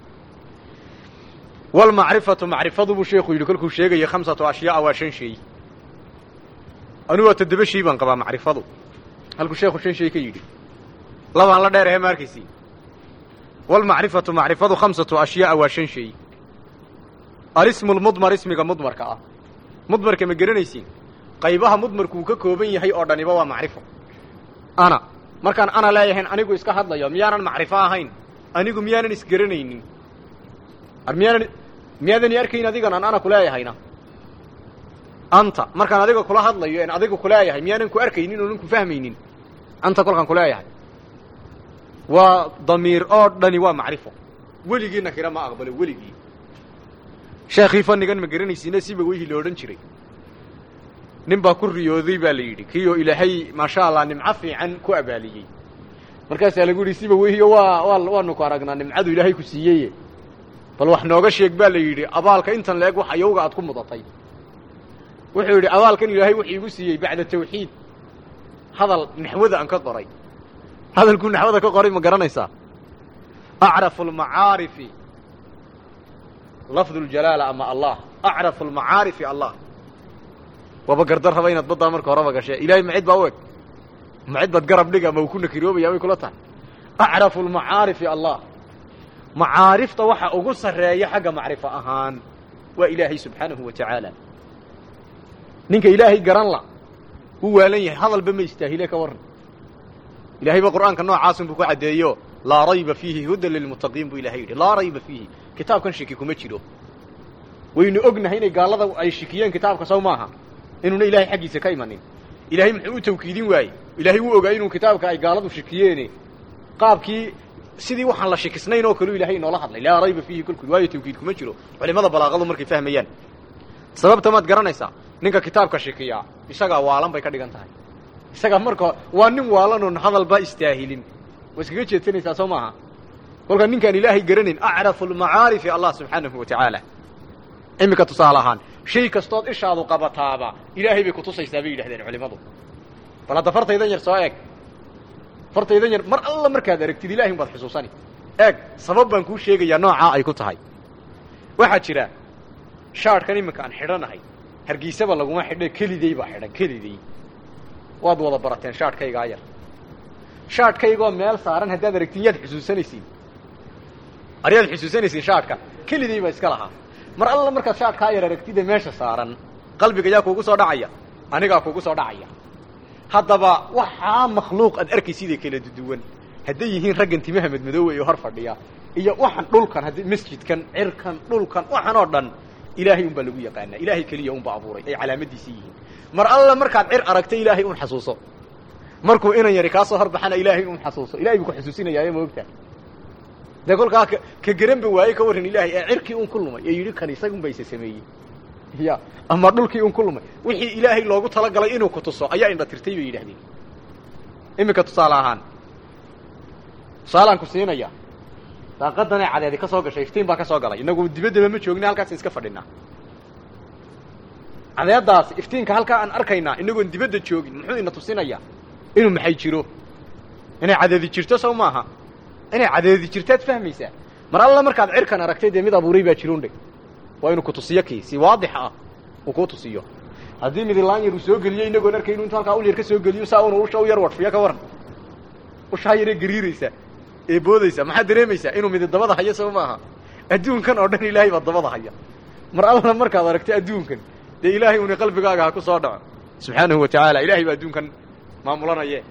walmacrifatu macrifadu buu sheekhu yidhi kolkuu sheegaya khamsatu ashyaaa waa shan shay anu waa toddoba shay baan qabaa macrifadu halkuu sheekhu shan shay ka yidhi labaan la dheerahe ma arkaysi walmacrifatu macrifadu khamsatu ashyaaa waa shan shay alismu lmudmar ismiga mudmarka ah mudmarka ma garanaysiin qaybaha mudmarkuu ka kooban yahay oo dhaniba waa macrifo ana markaan ana leeyahayn anigu iska hadlayo miyaanan macrifo ahayn anigu miyaanan isgaranaynin ar miyaanan miyaadani arkayn adigan aan ana kuleeyahayna anta markaan adiga kula hadlayo en adiga kuleeyahay miyaanan ku arkaynin oonan ku fahmaynin anta kolkaan kuleeyahay waa damiir oo dhani waa macrifo weligii nakira ma aqbalo weligii sheekhii fannigan ma garanaysiina siba weyhi lo odhan jiray nin baa ku riyooday baa la yidhi kiioo ilaahay maasha allah nimco fiican ku abaaliyey markaasaa lagu yidhi siba weyhiyo waa waa waanu ku aragnaa nimcadu ilaahay ku siiyeye bal wax nooga sheeg baa la yidhi abaalka intan la-eg wax ayowga aad ku mudatay wuxuu yidhi abaalkan ilaahay wuxuu igu siiyey bacda tawxiid hadal naxwada aan ka qoray hadalkuu naxwada ka qoray ma garanaysaa acrafu almacaarifi lafdu ljalaala ama allah acrafu almacaarifi allah waaba gardar raba inaad baddaa marka horeba gashee ilaahay macid baa u eg macid baad garab dhig ama uu ku nakiroobaya bay kula tahay acrafu almacaarifi allah macaarifta waxa ugu sarreeya xagga macrifo ahaan waa ilaahay subxaanahu wa tacaala ninka ilaahay garan la wuu waalan yahay hadalba ma istaahile ka warran ilahay ba qur'aanka noocaasun buu ku caddeeyo laa rayba fiihi hudan lilmuttaqiin buu ilahay yidhi laa rayba fiihi kitaabkan shiki kuma jiro waynu ognahay inay gaallada ay shikiyeen kitaabka sow maaha inuuna ilahay xaggiisa ka imanin ilaahay muxuu u tawkiidin waayey ilaahay wuu ogaa inuu kitaabka ay gaaladu shikiyeene qaabkii sidii waxaan la shikisnayn oo kaleu ilahay inoola hadlay laa rayba fiihi kolkood waayo tawkiid kuma jiro culimada balaaqadu markay fahmayaan sababta maad garanaysaa ninka kitaabka shikiyaa isagaa waalan bay ka dhigan tahay isagaa marka waa nin waalan oon hadalba istaahilin waa iskaga jeedsanaysaa soo maaha kolkaa ninkaan ilaahay garanayn acrafu almacaarifi allah subxaanahu wa tacaala iminka tusaale ahaan shay kastood ishaadu qabataaba ilaahay bay kutusaysaa bay yidhahdeen culimadu bal hadda fartaydan yar soo eeg fartaydan yar mar alla markaad aragtid ilahay umbaad xusuusani eeg sabab baan kuu sheegayaa noocaa ay ku tahay waxaa jira shaadhkan iminka aan xidhanahay hargeysaba laguma xidhe keliday baa xidhan keliday waad wada barateen shaadhkaygaa yar shaadhkaygoo meel saaran haddaad aragtiin yaad xusuusanaysiin aryaad xusuusanaysiin shaadhka keliday baa iska lahaa mar alla markaad shaadhkaa yar aragtide meesha saaran qalbiga yaa kuugu soo dhacaya anigaa kuugu soo dhacaya haddaba waxaa makhluuq aad arkaysidee kala duwan hadday yihiin raggan timaha madmadoowe oo hor fadhiya iyo waxan dhulkan haddii masjidkan cirkan dhulkan waxan oo dhan ilaahay un baa lagu yaqaanaa ilaahay keliya unba abuuray ay calaamadiisii yihiin mar alla markaad cir aragta ilaahay un xasuuso markuu inan yari kaa soo horbaxana ilaahay un xasuuso ilahay buu ku xusuusinayaayo maogtaa dee kolkaa ka garanba waaye ka warran ilaahay ee cirkii un ku lumay ee yidhi kan isagun ba isa sameeyey ya ama dhulkii un ku lumay wixii ilaahay loogu talagalay inuu ku tuso ayaa indha tirtay bay yidhahdeen iminka tusaale ahaan tusaalaan ku siinaya daaqadanee cadeedi ka soo gashay iftiin baa ka soo galay inagu dibaddaba ma joogna halkaas iska fadhinaa cadeedaas iftiinka halkaa aan arkaynaa inagoon dibadda joogin muxuu ina tusinayaa inuu maxay jiro inay cadeedi jirto sow maaha inay cadeedi jirtaad fahmaysaa mar alla markaad cirkan aragtay dee mid abuuray baa jirun dhe waa inuu ku tusiyo kii si waadix ah uu kuu tusiyo haddii midilaan yar uu soo geliyo inagoon arkaynu intu halkaa ul yar ka soo geliyo saa una usha u yar wadfiyo ka waran ushaa yaree gariiraysa ee boodaysa maxaad dareemaysaa inuu midi dabada hayo soo maaha adduunkan oo dhan ilaahay baa dabada haya mar alla markaad aragtay adduunkan dee ilaahay una qalbigaaga ha ku soo dhaco subxaanahu wa tacaala ilahay baa adduunkan maamulanaye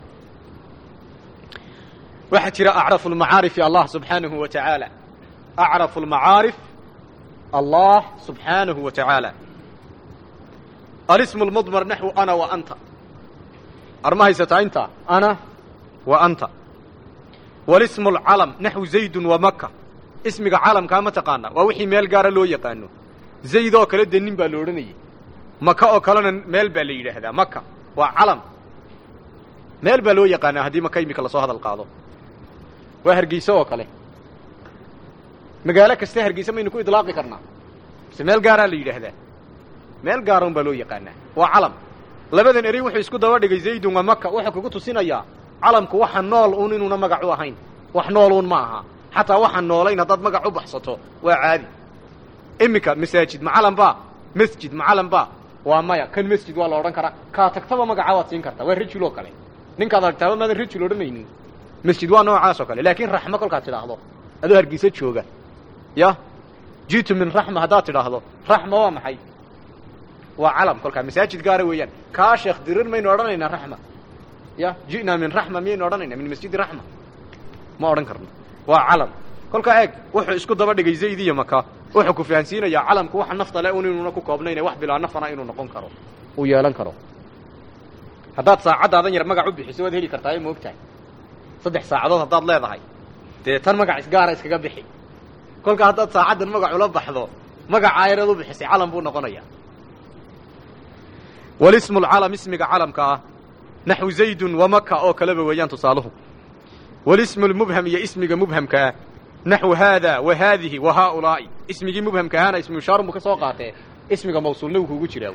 waxaa jira acrafu lmacaarifi allah subxaanahu wa tacaala acrafu lmacaarif allah subxaanahu wa tacaala alismu lmudmar naxwu ana wa anta arma haysataa intaa ana wa anta walismu lcalam naxwu zaydun wa maka ismiga calamkaa ma taqaana waa wixii meel gaara loo yaqaano zayd oo kale dee nin baa la odhanayay maka oo kalena meel baa la yidhaahdaa maka waa calam meel baa loo yaqaanaa haddii maka imika lasoo hadal qaado waa hargeyse oo kale magaalo kasta hargeyse maynu ku idlaaqi karnaa mise meel gaaraa la yidhaahdaa meel gaaran baa loo yaqaanaa waa calam labadan erey wuxuu isku daba dhigay zaydun wa maka wuxuu kugu tusinayaa calamku waxa nool uun inuuna magac u ahayn wax nool uun ma aha xataa waxaan noolayn haddaad magac u baxsato waa caadi iminka masaajid macalan ba masjid macalan ba waa maya kan masjid waa la odhan karaa kaa tagtaba magaca waad siin kartaa waa rajul oo kale ninkaad aragtaaba maadan rajul odhanaynin masjid waa noocaas oo kale laakiin raxmo kolkaad tidhaahdo adoo hargeysa jooga ya jitu min raxma haddaad tidhaahdo raxma waa maxay waa calam kolkaa masaajid gaara weeyaan kaa sheekh dirir maynu odhanaynaa raxma ya ji'naa min raxma miyaynu odhanaynaa min masjidi raxma ma odhan karno waa calam kolkaa eeg wuxuu isku daba dhigay zayd iyo maka wuxuu ku fahansiinayaa calamku waxa nafta le un inuuna ku koobnayne wax bilaa nafana inuu noqon karo uu yeelan karo haddaad saacaddaadan yar magac u bixiso waad heli kartaa ee moogtahay saddex saacadood haddaad leedahay dee tan magac isgaara iskaga bixi kolkaa haddaad saacaddan magac ula baxdo magacaa yareed u bixisay calam buu noqonayaa walismu lcalam ismiga calamka ah naxwu zaydun wa maka oo kaleba weeyaan tusaaluhu walismu lmubham iyo ismiga mubhamkaa naxwu haada wa haadihi wa haaulaa'i ismigii mubhamka ahaana ismu ishaarun buu ka soo qaatee ismiga mawsuulna wuu kuugu jiraa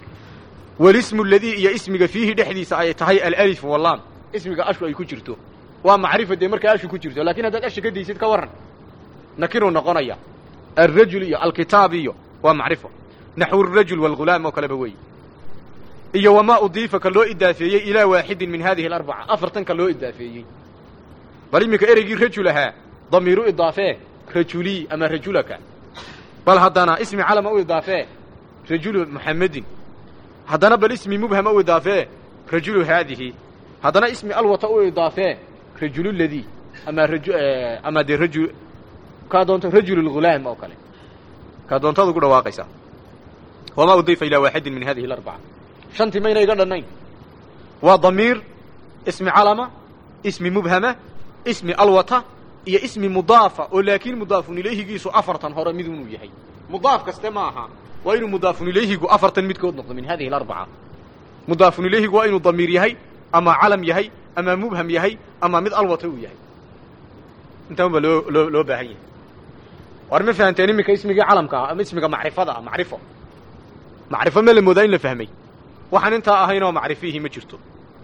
walismu ladii iyo ismiga fiihi dhexdiisa ay tahay alalifu wallaam ismiga ashu ay ku jirto waa macrifa dee markaa ashu ku jirto lakin haddaad asha ka daysid ka warran nakiruu noqonaya alrajul iyo alkitaab iyo waa macrifo naxwu arajul waalghulaam oo kaleba wey iyo wamaa udiifa ka loo idaafeeyey ilaa waaxidin min hadihi alarbaca afartan ka loo idaafeeyey bal iminka ereygii rajul ahaa damiiru idaafee rajulii ama rajulaka bal haddana ismi calama u idaafee rajulu muxamedin haddana bal ismi mubhama u idaafee rajulu haadihi haddana ismi alwata u idaafee rajulu ladii ama raju ama dee raju kaa doonto rajul lghulaam oo kale kaa doontaad ugu dhawaaqaysaa wamaa udiifa ilaa waaxidin min hadihi alarbaca shantii mayna iga dhannayn waa damiir ismi calama ismi mubhama ismi alwata iyo ismi mudaafa oo laakiin mudaafun ilayhigiisu afartan hore mid inuu yahay mudaaf kaste ma aha waa inuu mudaafun ilayhigu afartan midkood noqdo min hadihi alarbaca mudaafun ilayhigu waa inuu damiir yahay ama calam yahay ama mubham yahay ama mid alwata uu yahay intaan ba loo loo loo baahan yahay war ma fahanteen iminka ismigii calamka ah ama ismiga macrifada ah macrifo macrifo ma la moodaa in la fahmay waxaan intaa ahayn oo macrifiihi ma jirto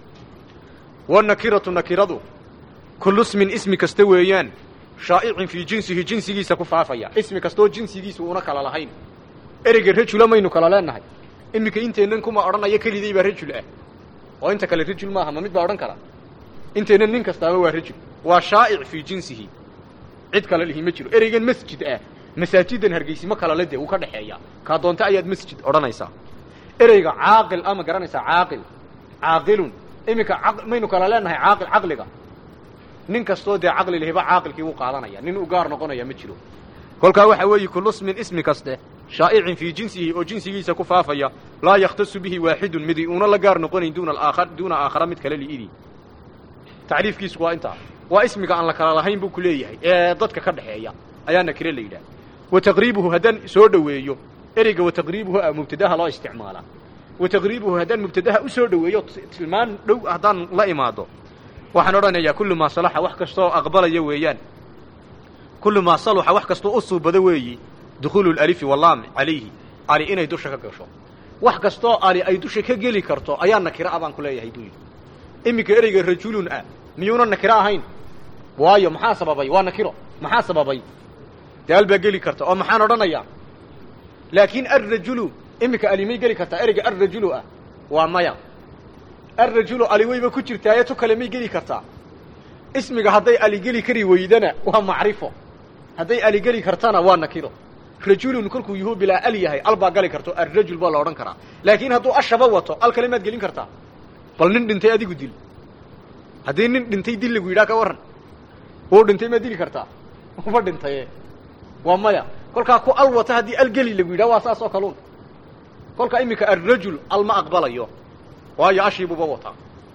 wanakiratu nakiradu kullu ismin ismi kasta weeyaan shaa'icin fii jinsihi jinsigiisa ku faafaya ismi kastaoo jinsigiisa uuna kala lahayn ereyga rajula maynu kala leenahay iminka inteennan kuma odhanayo keliday baa rajul ah oo inta kale rajul maaha ma mid baa odhan kara inteennan nin kastaaba waa rajul waa shaa'ic fii jinsihi cid kale lihi ma jiro ereygan masjid ah masaajidan hargeysimo kalale dee uu ka dhexeeya kaa doonta ayaad masjid odhanaysaa ereyga caaqil ama garanaysaa caaqil caaqilun iminka maynu kala leenahay caaqil caqliga nin kastoo dee caqli lahiba caaqilkii wuu qaadanaya nin u gaar noqonaya ma jiro kolkaa waxaa weeye kullu ismin ismi kaste shaa'icin fii jinsihi oo jinsigiisa ku faafaya laa yakhtasu bihi waaxidun midi uuna la gaar noqonayn duuna aakhar duuna aakhara mid kale li'idii tacriifkiisu waa intaa waa ismiga aan la kala lahayn buu ku leeyahay ee dadka ka dhexeeya ayaa nakire la yidhaha wa taqriibuhu haddaan soo dhoweeyo ereyga wa taqriibuhu a mubtadaha loo isticmaalaa wa taqriibuhu haddaan mubtadaha u soo dhoweeyo tilmaan dhow haddaan la imaado waxaan odhanayaa kullu maa salaxa wax kastooo aqbalaya weeyaan kullu maa saluxa wax kastoo u suubado weeyi dukhuulu lalifi wallaam calayhi ali inay dusha ka gasho wax kastoo ali ay dusha ka geli karto ayaa nakiro ah baan ku leeyahay buu yidhi iminka ereyga rajulun ah miyuuna nakiro ahayn waayo maxaa sababay waa nakiro maxaa sababay dee al baa geli karta oo maxaan odhanayaa laakiin alrajulu iminka ali may geli kartaa ereyga alrajulu ah waa maya alrajulu ali wayba ku jirtaaye tu kale may geli kartaa ismiga hadday ali geli kari weydana waa macrifo hadday ali geli kartana waa nakiro rajulun kolkuu yuhu bilaa al yahay al baa gali karto alrajul baa la odhan karaa laakiin hadduu ashaba wato al kale maad gelin kartaa bal nin dhintay adigu dil haddii nin dhintay dil lagu yidhaha ka warran wuu dhintay maad dili kartaa uma dhintaye waa maya kolkaa ku al wata haddii al geli lagu yidhaha waa saas oo kaluun kolkaa iminka alrajul al ma aqbalayo waayo ashiibuuba wataa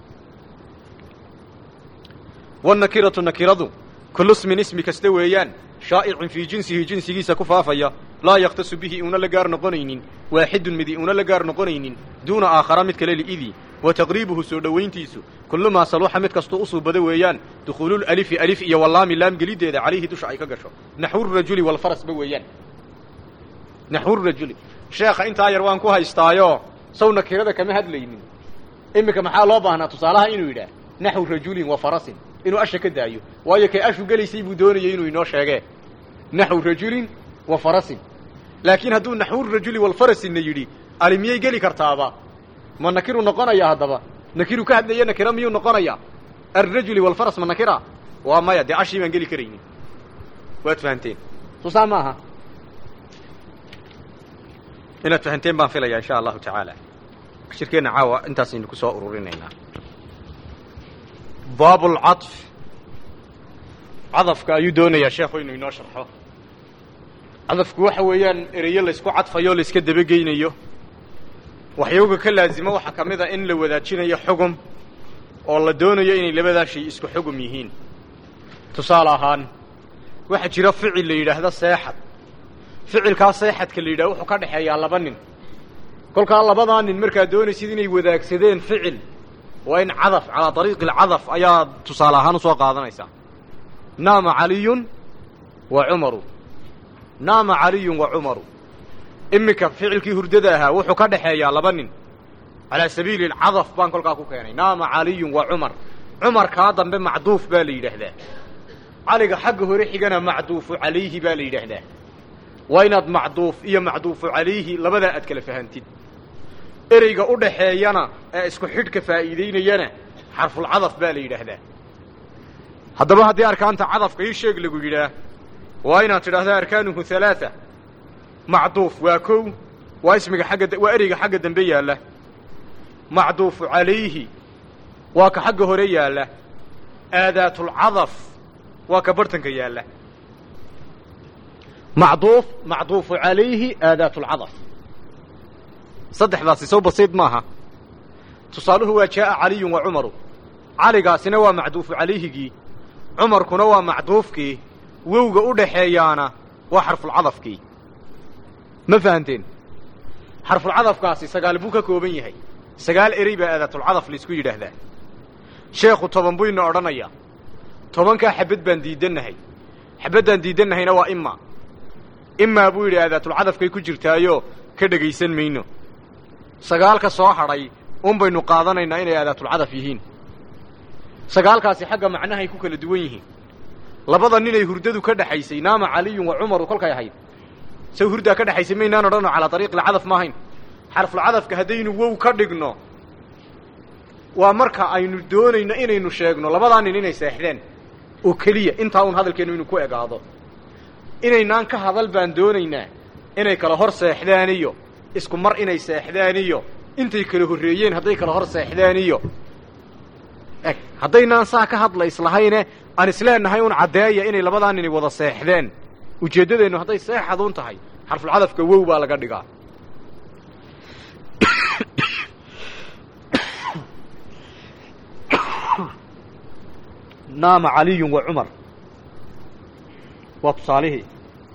wanakiratu nakiradu kullu ismin ismi kasta weeyaan shaa'icin fii jinsihi jinsigiisa ku faafaya laa yakhtasu bihi uuna la gaar noqonaynin waaxidun midi uuna la gaar noqonaynin duuna aakhara mid kale li'idii wa taqriibuhu soo dhowayntiisu kullu maa saluxa mid kastoo u suubada weeyaan dukhuululalifi alif iyo wallaami laam geliddeeda calayhi dusha ay ka gasho naxwurajuli walfarasba weeyaan naxwurajuli sheekha intaa yar waan ku haystaayo saw nakirada kama hadlaynin iminka maxaa loo baahnaa tusaalaha inuu yidhaah naxwu rajulin wa farasin inuu asha ka daayo waayo kay ashu gelaysay buu doonayay inuu inoo sheegee naxwu rajulin wa farasin laakiin hadduu naxwu rajuli walfarasinna yidhi ali miyay geli kartaaba ma nakiru noqonaya haddaba nakiru ka hadlaya nakira miyuu noqonaya alrajuli walfaras ma nakira waa maya dee ashii baan geli karaynin waad fahanteen susaa ma aha inaad fahanteen baan filaya insha allahu tacaala shirkeenna caawa intaasaynu ku soo ururinaynaa baab lcaطf cadafka ayuu doonayaa sheekhu inuu inoo sharxo cadafku waxa weeyaan ereyo laysku cadfayo o layska dabageynayo waxyooga ka laazimo waxaa ka mid a in la wadaajinayo xugum oo la doonayo inay labadaa shay isku xugum yihiin tusaale ahaan waxaa jira ficil la yidhaahdo seexad ficilkaa seexadka la yidhahdo wuxuu ka dhexeeyaa laba nin kolkaa labadaa nin markaad doonaysid inay wadaagsadeen ficil waa in cadaf calaa ariiqi alcadaf ayaa tusaale ahaan usoo qaadanaysaa naama caliyun wa cumaru naama caliyun wa cumaru iminka ficilkii hurdada ahaa wuxuu ka dhexeeyaa laba nin calaa sabiili alcadaf baan kolkaa ku keenay naama caliyun wa cumar cumarkaa dambe macduuf baa la yidhaahdaa caliga xagga hore xigana macduufu calayhi baa la yidhaahdaa waa inaad macduuf iyo macduufu calayhi labadaa aad kala fahantid ereyga u dhaxeeyana ee isku xidhka faa'iidaynayana xarfulcadaf baa la yidhaahdaa haddaba haddii arkaanta cadafka ii sheeg lagu yidhaah waa inaad tidhaahdaa arkaanuhu halaaa macduuf waa kow waa ismiga xagga waa ereyga xagga dambe yaalla macduufu calayhi waa ka xagga hore yaalla aadaatulcadaf waa ka bartanka yaalla macduuf macduufu calayhi aadaatulcadaf saddexdaasi sow basiid maaha tusaaluhu waa jaa'a caliyun wa cumaru caligaasina waa macduufu calayhigii cumarkuna waa macduufkii wowga u dhaxeeyaana waa xarfulcadafkii ma fahanteen xarfulcadafkaasi sagaal buu ka kooban yahay sagaal erey baa aadaatulcadaf laisku yidhaahdaa sheekhu toban buu ina odhanayaa tobankaa xabad baan diidannahay xabaddaan diidannahayna waa ima imaa buu yidhi aadaatulcadafkay ku jirtaayo ka dhegaysan mayno sagaalka soo hadhay un baynu qaadanaynaa inay aadaatulcadaf yihiin sagaalkaasi xagga macnahay ku kala duwan yihiin labada ninay hurdadu ka dhexaysay naama caliyun wa cumaru kolkay ahayd saw hurdaa ka dhexaysay maynaan odhanno calaa ariiqilcadaf ma ahayn xarfulcadafka haddaynu wow ka dhigno waa marka aynu doonayno inaynu sheegno labadaa nin inay seexdeen oo keliya intaa uun hadalkeennu inu ku egaado inaynaan ka hadal baan doonaynaa inay kala hor seexdaan iyo isku mar inay seexdaan iyo intay kala horreeyeen hadday kala hor seexdaan iyo eg haddaynaan saa ka hadla islahayne aan isleenahay un caddeeya inay labadaa nini wada seexdeen ujeeddadeennu hadday seexaduun tahay xarfulcadafka wow baa laga dhigaa naama caliyun wa cumar waa tusaalihii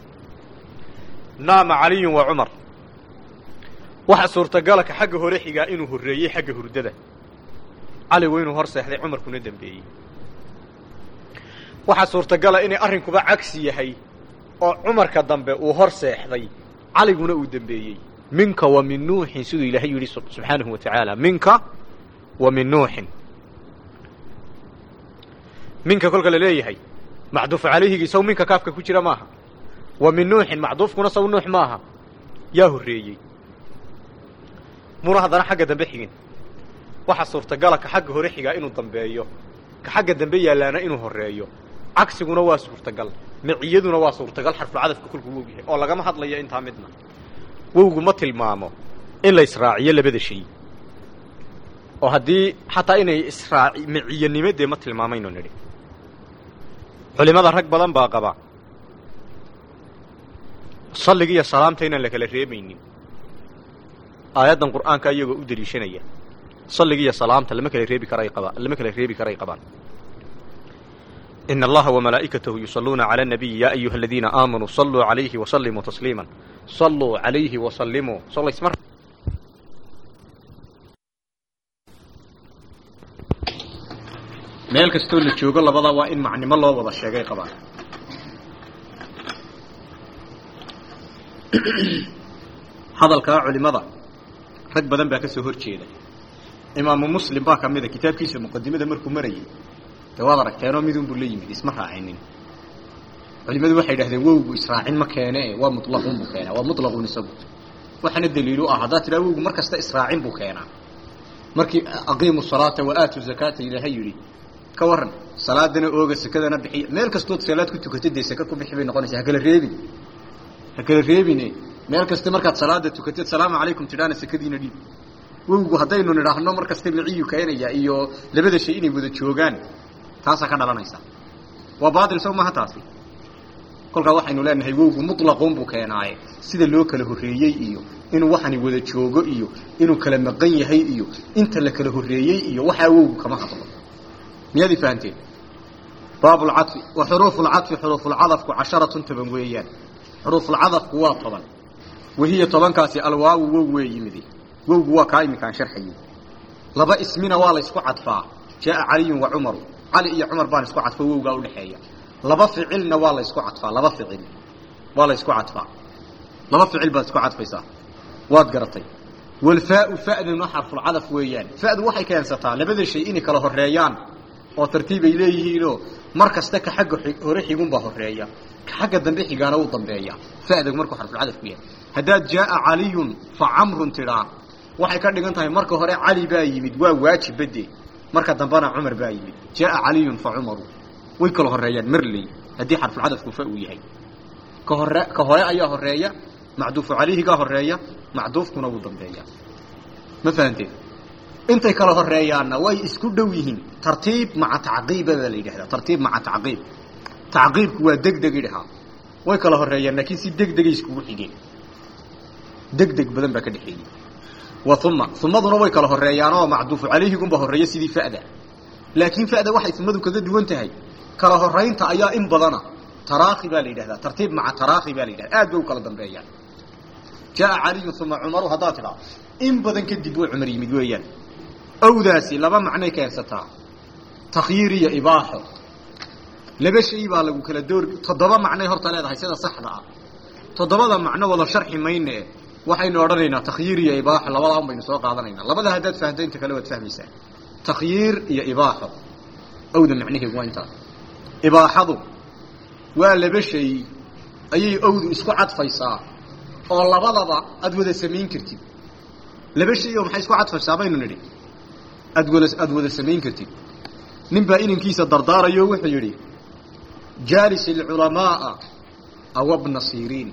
naama caliyun wa cumar waxa suurtagala ka xagga hore xigaa inuu horreeyey xagga hurdada cali waa inuu hor seexday cumarkuna dembeeyey waxaa suurtagala inay arrinkuba cagsi yahay oo cumarka dambe uu hor seexday caliguna uu dembeeyey minka wa min nuuxin siduu ilaahay yidhi subxaanahu wa tacaala minka wa min nuuxin minka kolka la leeyahay macduufu calayhigii saw minka kaafka ku jira maaha wa min nuuxin macduufkuna saw nuux maaha yaa horreeyey muna haddana xagga dambe xigin waxaa suurtagala ka xagga hore xigaa inuu dambeeyo ka xagga dambe yaallaana inuu horreeyo cagsiguna waa suurtagal miciyaduna waa suurtagal xarfulcadafka kolkuu wow yahay oo lagama hadlayo intaa midna wowgu ma tilmaamo in la israaciyo labada shay oo haddii xataa inay israaci miciyanimo dee ma tilmaamayno nidhi culimada rag badan baa qaba salliga iyo salaamta inaan la kala reemaynin aayaddan qur'aanka iyagoo u deliishanaya salliga iyo salaamta lama kala reebi karay qabaan lama kala reebi karay qabaan إن الله وملائكته يصلون على النبي يا أيها الذين آمنوا صلوا عليه وسلموا تسليما صلوا عليه وسلموا صلى اسمر meel kastoo la joogo labada waa in macnimo loo wada sheegay qabaan hadalkaa culimada rag badan baa ka soo hor jeeda imaamu muslim baa ka mida kitaabkiisa muqadimada markuu marayay de waad aragteenoo midun buu la yimid isma raacinin culimadu waxay idhahdeen wowgu israacin ma keene waa mulaqun buu keenaa waa mulaqun isagu waxaana daliilu ah haddaad tidhaha wowgu mar kasta israacin buu keenaa markii aqiimu salaata wa aatu zakaata ilaahay yidhi ka waran salaadana ooga sakadana bixiya meel kastood salaad ku tukatay dee saka ku bixi bay noqonaysa ha kala reebin ha kala reebine meel kasta markaad salaada tukatid salaamu calaykum tidhaana sakadiina dhiib wowgu haddaynu nidhaahno mar kasta miciyu keenaya iyo labada shay inay wada joogaan taasaa ka dhalanaysa waa baatil sow maha taasi kolkaa waxaynu leenahay wowgu muطlaquun buu keenaaye sida loo kala horreeyey iyo inuu waxani wada joogo iyo inuu kala maqan yahay iyo inta la kala horreeyey iyo waxaa wowgu kama hadlo miyaad i fahanteen baab lcafi wa xuruufu lcafi xuruufulcadafku casharatun toban weeyaan xuruufulcadafku waa toban wahiya tobankaasi alwaawu wow wee yimidi wowgu waa kaa iminkaan sharxayey laba ismina waa la ysku cadfaa jaaa caliyun wa cumaru cali iyo cumar baan isku cadfo wowgaa udhexeeya laba ficilna waa la ysku cadfaa laba ficil waa la ysku cadfaa laba ficil baad isku cadfaysaa waad garatay walfaau fa'duna xarfulcadaf weeyaan fa'du waxay keensataa labada shay inay kala horreeyaan oo tartiib ay leeyihiinoo mar kasta ka xagga hore xigunbaa horeeya ka xagga dambe xigaana uu dambeeya fa'dag markuu xarfulcadafku yahay haddaad jaaa caliyun fa camrun tidhaa waxay ka dhigan tahay marka hore cali baa yimid waa waajib bade marka dambena cumar baa yimid jaaa caliyun fa cumaru way kala horeeyaan marley haddii xarfulcadafku fa uu yahay ka hore ka hore ayaa horeeya macduufu calayhigaa horeeya macduufkuna wuu dambeeya ma fahanteen intay kala horeeyaanna way isku dhow yihiin tartiib maca tacqiiba baa la yidhahdaa tartiib maca tacqiib tacqiibku waa degdeg idhahaa way kala horeeyaan laakiin si degdegay iskugu xigeen degdeg badan baa ka dhexeeyey wa uma umaduna way kala horeeyaanoo macduufu calayhigunba horeeya sidii fa'da laakiin fa'da waxay umadu kaga duwan tahay kala horaynta ayaa in badana taraakhi baa la yidhahdaa tartiib maca taraakhi baa la yidhahda aad bay u kala dambeeyaan jaaa caliyun uma cumaru haddaad tidhaa in badan kadib way cumar yimid weeyaan owdaasi laba macnay keensataa takhyiir iyo ibaaxo laba shay baa lagu kala door toddoba macnay horta leedahay sida saxda ah toddobada macno wada sharxi mayne waxaynu odhanaynaa takhyiir iyo ibaaxo labadaan baynu soo qaadanaynaa labada haddaad fahamto inta kale waad fahmaysaa takhyiir iyo ibaaxo owda macnaheegu waa intaas ibaaxadu waa laba shay ayay owdu isku cadfaysaa oo labadaba aad wada samayn kartid laba shay oo maxay isku cadfaysaa baynu nidhi aad wada aada wada samayn kartid nin baa inankiisa dardaarayo wuxuu yidhi jaalis alculamaaa awabna siriin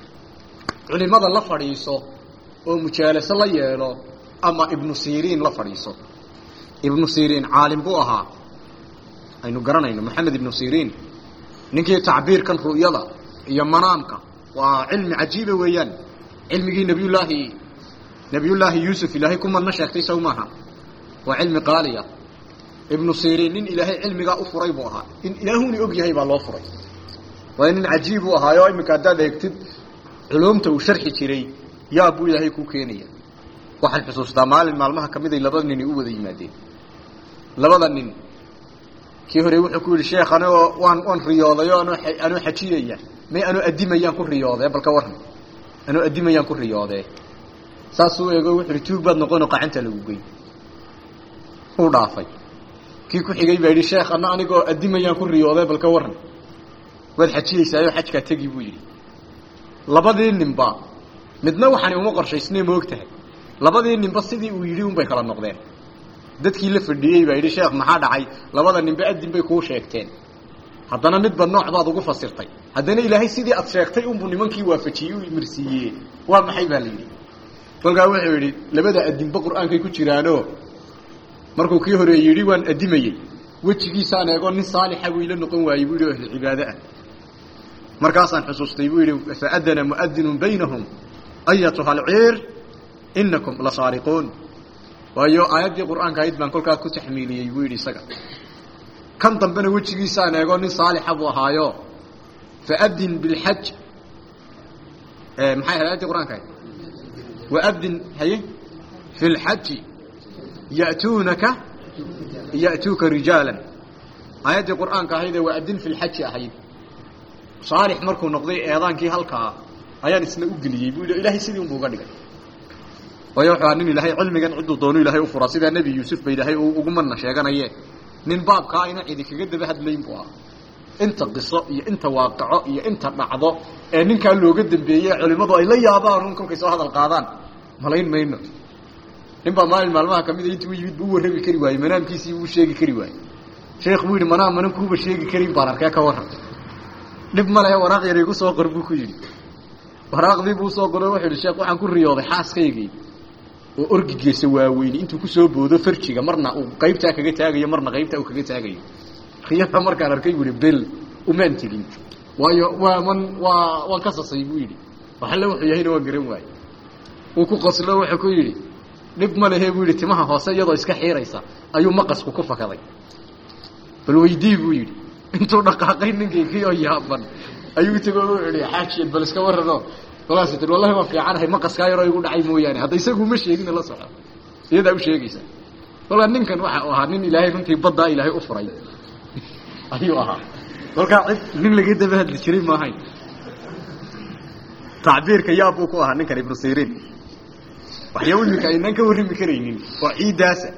culimada la fadhiiso oo mujaalaso la yeelo ama ibnu siriin la fadhiiso ibnu siriin caalim buu ahaa aynu garanayno maxamed ibnu siriin ninkii tacbiirkan ru'yada iyo manaamka waa cilmi cajiiba weeyaan cilmigii nabiyullaahi nabiyullaahi yuusuf ilaahay ku madna sheegtay sow maaha waa cilmi qaaliya ibnu siriin nin ilaahay cilmigaa u furay buu ahaa in ilaahuni og yahay baa loo furay waa nin cajiib u ahaayo iminka haddaad eegtid culumta uu sharxi jiray yaa buu ilaahay kuu keenaya waxaan xusuustaa maalin maalmaha ka miday laba nini u wada yimaadeen labada nin kii hore wuxuu ku yidhi sheekh anigoo waan waan riyoodayo anoo anoo xajiyaya may anoo addimayaan ku riyoodee balka warran anoo addimayaan ku riyoodee saasuu eego wuxu uhi tuug baad noqonoo qacanta lagu geyn uu dhaafay kii ku xigay baa yidhi sheekh ana anigoo addimayaan ku riyoodee balka warran waad xajiyeysaayo xajkaa tegi buu yidhi labadii ninba midna waxaani uma qorshaysnay ma og tahay labadii ninba sidii uu yidhi unbay kala noqdeen dadkii la fadhiyey baa yidhi sheekh maxaa dhacay labada ninba adin bay kuu sheegteen haddana midba nooc baad ugu fasirtay haddana ilaahay sidii aad sheegtay unbuu nimankii waafajiyey u imirsiiyey waa maxay baa la yidhi kolkaa wuxuu yidhi labada adinba qur-aankay ku jiraanoo markuu kii hore yidhi waan adimayey wejigiisaan eego nin saalixa buu ila noqon waayey buu yidhi ahlu cibaado ah markaasaan xusuustay buu yidhi faadana muadinun baynahum ayatuha alciir inakum la saariquun waayo aayaddii qur'aanka ahayd baan kolkaa ku taxmiiliyey buu yidhi isaga kan dambena wejigiisaan eego nin saalixa buu ahaayo faadin bilxaj maxay ahayd ayaddii qur'anka ahayd waadin haye fi lxaji ya'tuunaka ya'tuuka rijaalan aayaddii qur'aanka ahaydee waadin fi lxaji ahayd saalix markuu noqday eedaankii halkaa ayaan isna u geliyey buu yidhi ilaahay sidii unbuu uga dhigay waayo wuxuu ahaa nin ilaahay cilmigan cidduu doonu ilaahay u furaa sidaa nebi yuusuf ba ilaahay uu ugu madna sheeganaye nin baabkaa ayna cidi kaga daba hadlayn buu ahaa inta qiso iyo inta waaqaco iyo inta dhacdo ee ninkaa looga dambeeyey culimmadu ay la yaabaan un kolkay soo hadal qaadaan malayn mayno nin baa maalin maalmaha kamida intuu yimid buu u warrami kari waayey manaamkiisii buu sheegi kari waayey sheekh buu yidhi manaam manan kuuba sheegi karin baan arkee ka warran dhib ma lehe waraaq yar igu soo qor buu ku yidhi waraaqdii buu usoo qoro wuxuu yidhi sheekh waxaan ku riyooday xaaskaygii oo orgigiisa waaweyni intuu kusoo boodo farjiga marna uu qaybtaa kaga taagayo marna qaybtaa uu kaga taagayo riyada markaan arkay buu yidhi bel umaan tegin waayo waa man waa waan ka sasay buu yidhi waxalle wuxuu yahayna waan garan waaye uu ku qoslo wuxuu ku yidhi dhib ma lehe buu yidhi timaha hoose iyadoo iska xiiraysa ayuu maqasku ku fakaday bal weydii buu yidhi intuu dhaqaaqay ninkaykii oo yaaban ayuu tego wuxuu ihi xaajiyad bal iska warrano kolaas tir wallahi waan fiicanahay maqaskaa yaroo igu dhacay mooyaane hadda isagu ma sheegina la soco iyadaa u sheegaysa kolkaa ninkan waxa uu ahaa nin ilaahay runtii baddaa ilaahay u furay ayuu ahaa kolkaa cid nin laga daba hadli jiray maahayn tacbiirka yaab buu ku ahaa ninkan ibnu siriin waxyaa iminka aynaan ka warrami karaynin oo ciiddaasa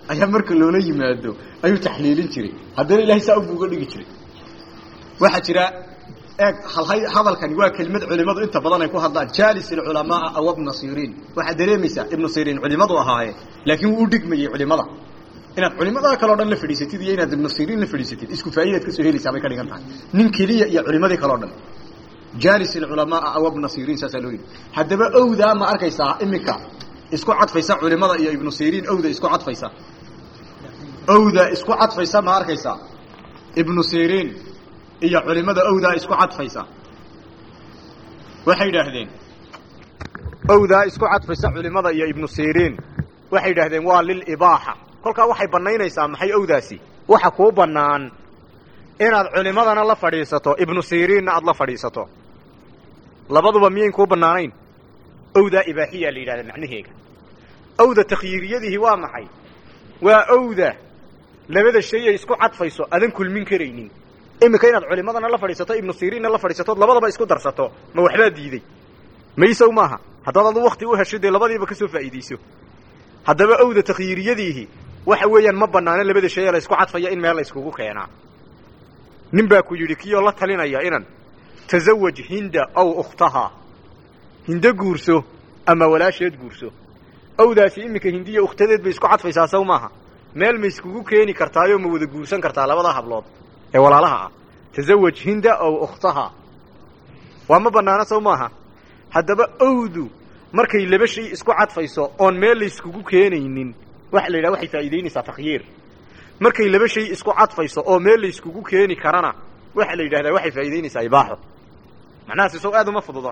ayaa marka loola yimaado ayuu taxliilin jiray haddana ilahay saa ubu uga dhigi jiray waxaa jira eeg hadalkani waa kelimad culimadu inta badan ay ku hadlaan jalis ilculamaaa aw ibna siriin waxaad dareemaysaa ibnu siriin culimadu ahaaye laakiin wuu u dhigmayey culimada inaad culimada kaleo dhan la fadhiisatid iyo inaad ibnu siriin la fadhiisatid isku faa'idaad ka soo helaysaa bay ka dhigan tahay nin keliya iyo culimadii kaleo dhan jalis ilculamaaa aw ibna siriin saasaa loo yidhi haddaba owdaa ma arkaysaa iminka isku cadfaysa culimada iyo ibnu siriin owda isku cadfaysa owda isku cadfaysa ma arkaysaa ibnu siriin iyo culimada owdaa isku cadfaysa waxay yidhaahdeen owdaa isku cadfaysa culimada iyo ibnu siriin waxay yidhaahdeen waa lilibaaxa kolkaa waxay bannaynaysaa maxay owdaasi waxa kuu bannaan inaad culimadana la fadhiisato ibnu siriinna aad la fadhiisato labaduba miyayn kuu bannaanayn owdaa ibaaxiyaa la yidhahda macnaheega owda takhyiiriyadihi waa maxay waa owda labada shay ay isku cadfayso adan kulmin karaynin iminka inaad culimadana la fadhiisato ibnu siriinna la fadhiisatood labadaba isku darsato ma waxbaa diiday maysow maaha haddaad adu wakti u hesho dee labadiiba ka soo faa'iidayso haddaba owda takhyiiriyadiihi waxa weeyaan ma bannaano labada shay ee la isku cadfaya in meel la iskugu keenaa nin baa ku yidhi kiyoo la talinaya inan tasawaj hinda aw ukhtahaa hindo guurso ama walaasheed guurso owdaasi iminka hindiya ukhtadeed bay isku cadfaysaa saw maaha meel ma iskugu keeni kartaayoo ma wada guursan kartaa labada hablood ee walaalaha ah tasawaj hinda aw ukhtahaa waa ma bannaano saw maaha haddaba owdu markay laba shay isku cadfayso oon meel la iskugu keenaynin waxa la yidhaha waxay faa'iidaynaysaa takhyiir markay laba shay isku cadfayso oo meel la iskugu keeni karana waxa la yidhahdaa waxay faa'iidaynaysaa ibaaxo macnahaasi sow aad uma fududa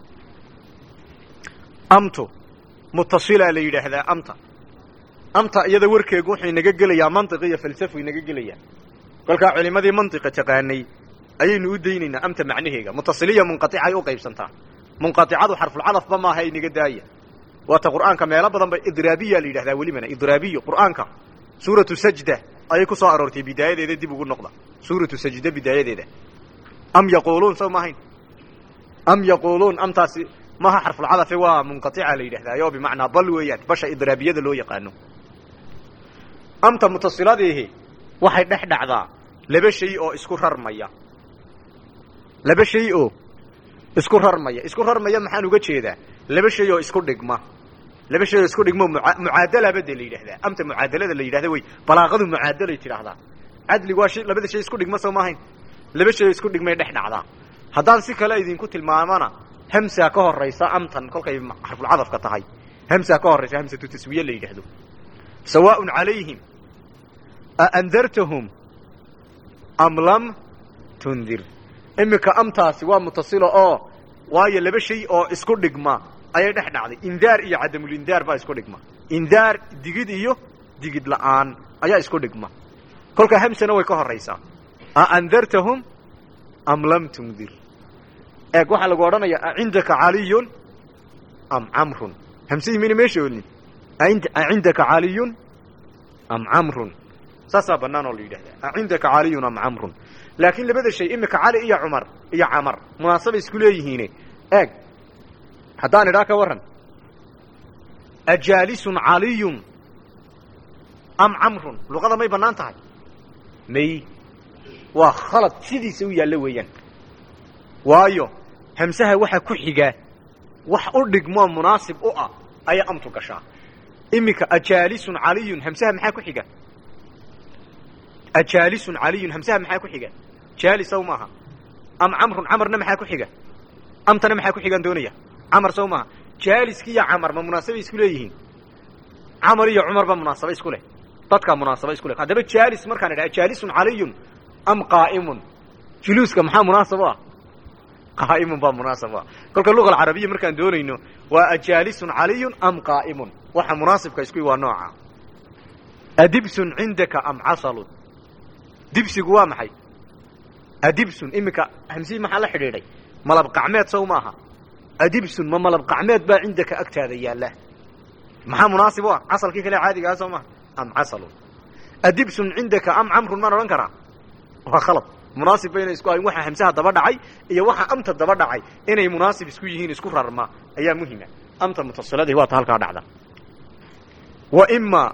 amtu mutasilaa la yidhaahdaa amta amta iyada warkeegu wuxuu inaga gelayaa mantiq iyo falsafo inaga gelayaa kolkaa culimadii mantiqa taqaanay ayaynu u daynaynaa amta macnaheega mutasiliya munqaticay u qaybsantaa munqaticadu xarfulcadafba maaha inaga daaya waata qur'aanka meelo badan ba idraabiya la yidhahdaa welibana idraabiyo qur'aanka suuratu sajda ayay ku soo aroortay bidaayadeeda dib ugu noqda suuratu sajda bidaayadeeda am yaquuluun saw maahayn am yaquuluun amtaasi maha xarfulcadafe waa munqatica la yidhahdaayo bimacnaa bal weeyaan basha idraabiyada loo yaqaano amta mutasiladiihi waxay dhex dhacdaa laba shay oo isku rarmaya laba shay oo isku rarmaya isku rarmaya maxaan uga jeedaa laba shay oo isku dhigma laba shay oo isku dhigmo mucaadalaba dee la yidhahdaa amta mucaadalada la yidhahda wey balaaqadu mucaadalay tidhaahdaa cadligu waa shay labada shay isku dhigma soo maahayn laba shay oo isku dhigmay dhex dhacdaa haddaan si kale idinku tilmaamana hamsaa ka horaysa amtan kolkay xarfulcadafka tahay hamsaa ka horaysa hamsatu taswiye la yidhaahdo sawaaءun calayhim aandartahum am lam tundir iminka amtaasi waa mutasilo oo waayo laba shay oo isku dhigma ayay dhex dhacday indaar iyo cadamulindaar baa isku dhigma indaar digid iyo digid la'aan ayaa isku dhigma kolkaa hamsana way ka horaysaa aandartahum am lam tundir eeg waxaa lagu odhanaya acindaka caliyun am camrun hamsihii mayna meesha olin acindaka caliyun am camrun saasaa bannaan oo la yidhahdaa acindaka caliyun am camrun laakiin labada shay imika cali iyo cumar iyo camar munaasabay isku leeyihiine eeg haddaan idhaa ka warran ajaalisun caliyun am camrun luqada may bannaan tahay may waa khalad sidiisa u yaallo weeyaan waayo hamsaha waxa ku xiga wax u dhigmoo munaasib u ah ayaa amtu gashaa iminka ajaalisun caliyun hamsaha maxaa ku xiga ajaalisun caliyun hamsaha maxaa ku xiga jaalis saw maaha am camrun camarna maxaa ku xiga amtana maxaa ku xigaan doonaya camar saw maaha jaaliski iyo camar ma munaasabay isku leeyihiin camar iyo cumar baa munaasaba isku leh dadkaa munaasaba isku leh haddaba jaalis markaan idhaha jaalisun caliyun am qaa'imun juluuska maxaa munaasab u ah qaa'imun baa munaasab u ah kolka luga alcarabiya markaan doonayno waa ajaalisun caliyun am qaa'imun waxa munaasibka isku waa nooca adibsun cindaka am casalun dibsigu waa maxay adibsun iminka hamsihii maxaa la xidhiidhay malab qacmeed sow maaha adibsun ma malab qacmeed baa cindaka agtaada yaalla maxaa munaasib u ah casalkii kale caadigaa soo maha am casalun adibsun cindaka am camrun maan odhan karaa waa khalad munaasib bayna isku ahayn waxa hamsaha daba dhacay iyo waxa amta daba dhacay inay munaasib isku yihiin isku rarma ayaa muhima amta mutasiladihi waa ta halkaa dhacda wa ima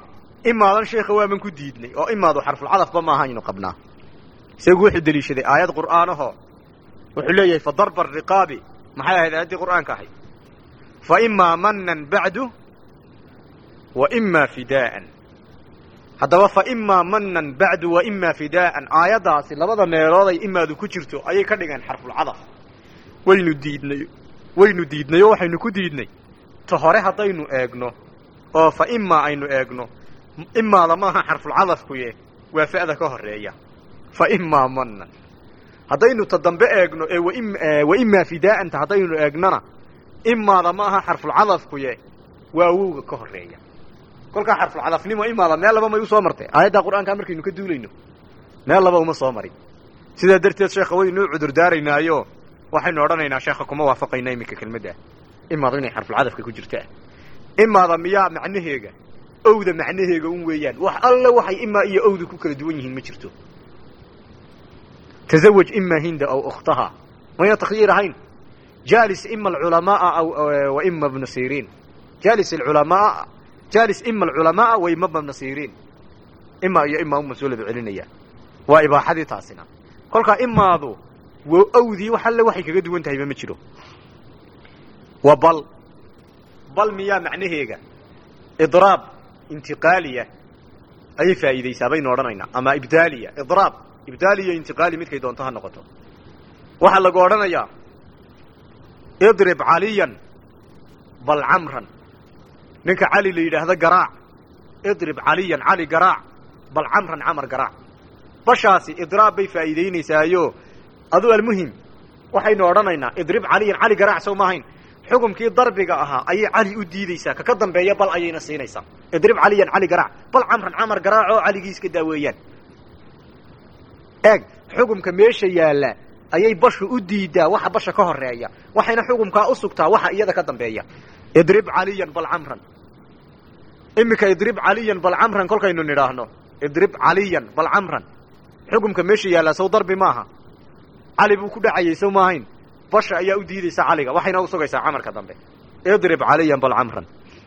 imaadan sheekha waaban ku diidnay oo imaadu xarfulcadafba maaha aynu qabnaa isagu wuxuu deliishaday aayad qur'aanaho wuxuu leeyahay fa darba ariqaabi maxay ahayd aayaddii qur'aanka ahayd fa imaa manan bacdu wa imaa fidaa'an haddaba fa imaa manan bacdu wa imaa fidaa'an aayaddaasi labada meelooday imaadu ku jirto ayay ka dhigeen xarfulcadaf waynu diidnay waynu diidnay oo waxaynu ku diidnay ta hore haddaynu eegno oo fa imaa aynu eegno imaada maaha xarfulcadafkuye waa fa'da ka horeeya fa imaa manan haddaynu ta dambe eegno ee wa imaa fidaa'anta haddaynu eegnona imaada ma aha xarfulcadafkuye waa awowga ka horeeya kolkaa xarfulcadafnimo imaada meel laba may u soo martay aayaddaa qur'aankaa markaynu ka duulayno meel laba uma soo marin sidaa darteed sheekha waynuu cudur daaraynaayo waxaynu odhanaynaa sheekha kuma waafaqayna iminka kelmadda imaadu inay xarfulcadafka ku jirtaa imaada miyaa macnaheega owda macnaheega un weeyaan wax alle waxay imaa iyo owda ku kala duwan yihiin ma jirto tazawaj ima hinda aw ukhtaha mayna takhyiir ahayn jaalis ima alculamaaa aw wa ima bna siriin jaalis alculamaa jaalis ima alculamaaa wa ima bna siriin ima iyo ima uma soo laba celinaya waa ibaaxadii taasina kolkaa imaadu w owdii wax alle waxay kaga duwan tahayba ma jiro wa bal bal miyaa macnaheega idraab intiqaaliya ayay faa'iidaysaa baynu odhanaynaa ama ibdaaliya idraab ibdaaliya intiqaali midkay doonto ha noqoto waxaa lagu odhanayaa idrib caliyan bal camran ninka cali la yidhaahdo garaac idrib caliyan cali garaac bal camran camar garaac bashaasi idraab bay faa'iidaynaysaayo adu almuhim waxaynu odhanaynaa idrib caliyan cali garaac sow maahayn xukumkii darbiga ahaa ayay cali u diideysaa kaka dambeeya bal ayayna siinaysaa idrib caliyan cali garaac bal camran camar garaac oo caligii iska daaweeyaan eeg xukumka meesha yaalla ayay bashu u diidaa waxa basha ka horeeya waxayna xukumkaa u sugtaa waxa iyada ka dambeeya idrib caliyan bal camran iminka idrib caliyan bal camran kolkaynu nidhaahno idrib caliyan bal camran xukumka meesha yaallaa sow darbi maaha cali buu ku dhacayay sow maahayn basha ayaa u diidaysa caliga waxayna u sugaysaa camarka dambe idrib caliyan bal camran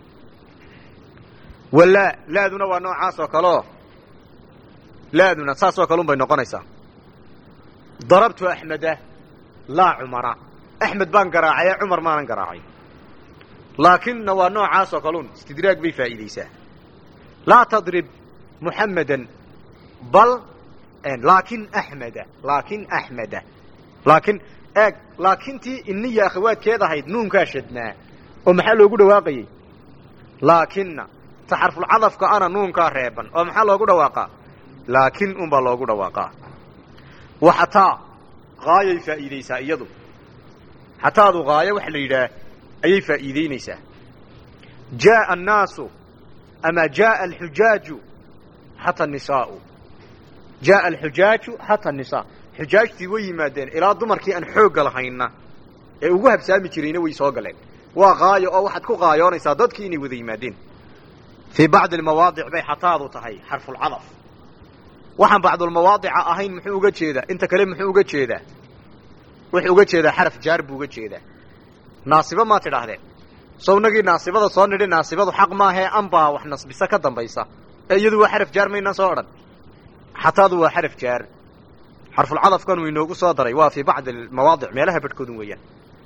walaa laaduna waa noocaas oo kaleo laaduna saasoo kale un bay noqonaysaa darabtu axmeda laa cumara axmed baan garaacay cumar maanan garaacay laakinna waa noocaasoo kalun istidraag bay faa'iidaysaa laa tadrib muxammedan bal laakin axmeda laakin axmeda laakin eeg laakintii iniya akhawaadkeed ahayd nuunkaa shadnaa oo maxaa loogu dhawaaqayey laakinna ta xarfulcadafka ana nuunkaa reeban oo maxaa loogu dhawaaqaa laakin unbaa loogu dhawaaqaa wa xataa haayay faa'iidaysaa iyadu xataadu haayo waxa la yidhaah ayay faa'iidaynaysaa jaaa annaasu ama jaaa alxujaaju xata nisaau jaaa alxujaaju xata nisaa xujaajtii way yimaadeen ilaa dumarkii aan xoogga lahayna ee ugu habsaami jirayna way soo galeen waa haayo oo waxaad ku haayoonaysaa dadkii inay wada yimaadeen fii bacdi almawaadic bay xataadu tahay xarfulcadaf waxaan bacdulmawaadica ahayn muxuu uga jeedaa inta kale muxuu uga jeedaa wuxuu uga jeedaa xaraf jaar buu uga jeedaa naasibo maa tidhaahdeen sownagii naasibada soo nidhi naasibadu xaq maahee anbaa wax nasbisa ka dambaysa ee iyadu waa xaraf jaar maynaan soo odhan xataadu waa xaraf jaar xarfulcadafkan uu inoogu soo daray waa fii bacdi almawaadic meelaha badhkoodun weeyaan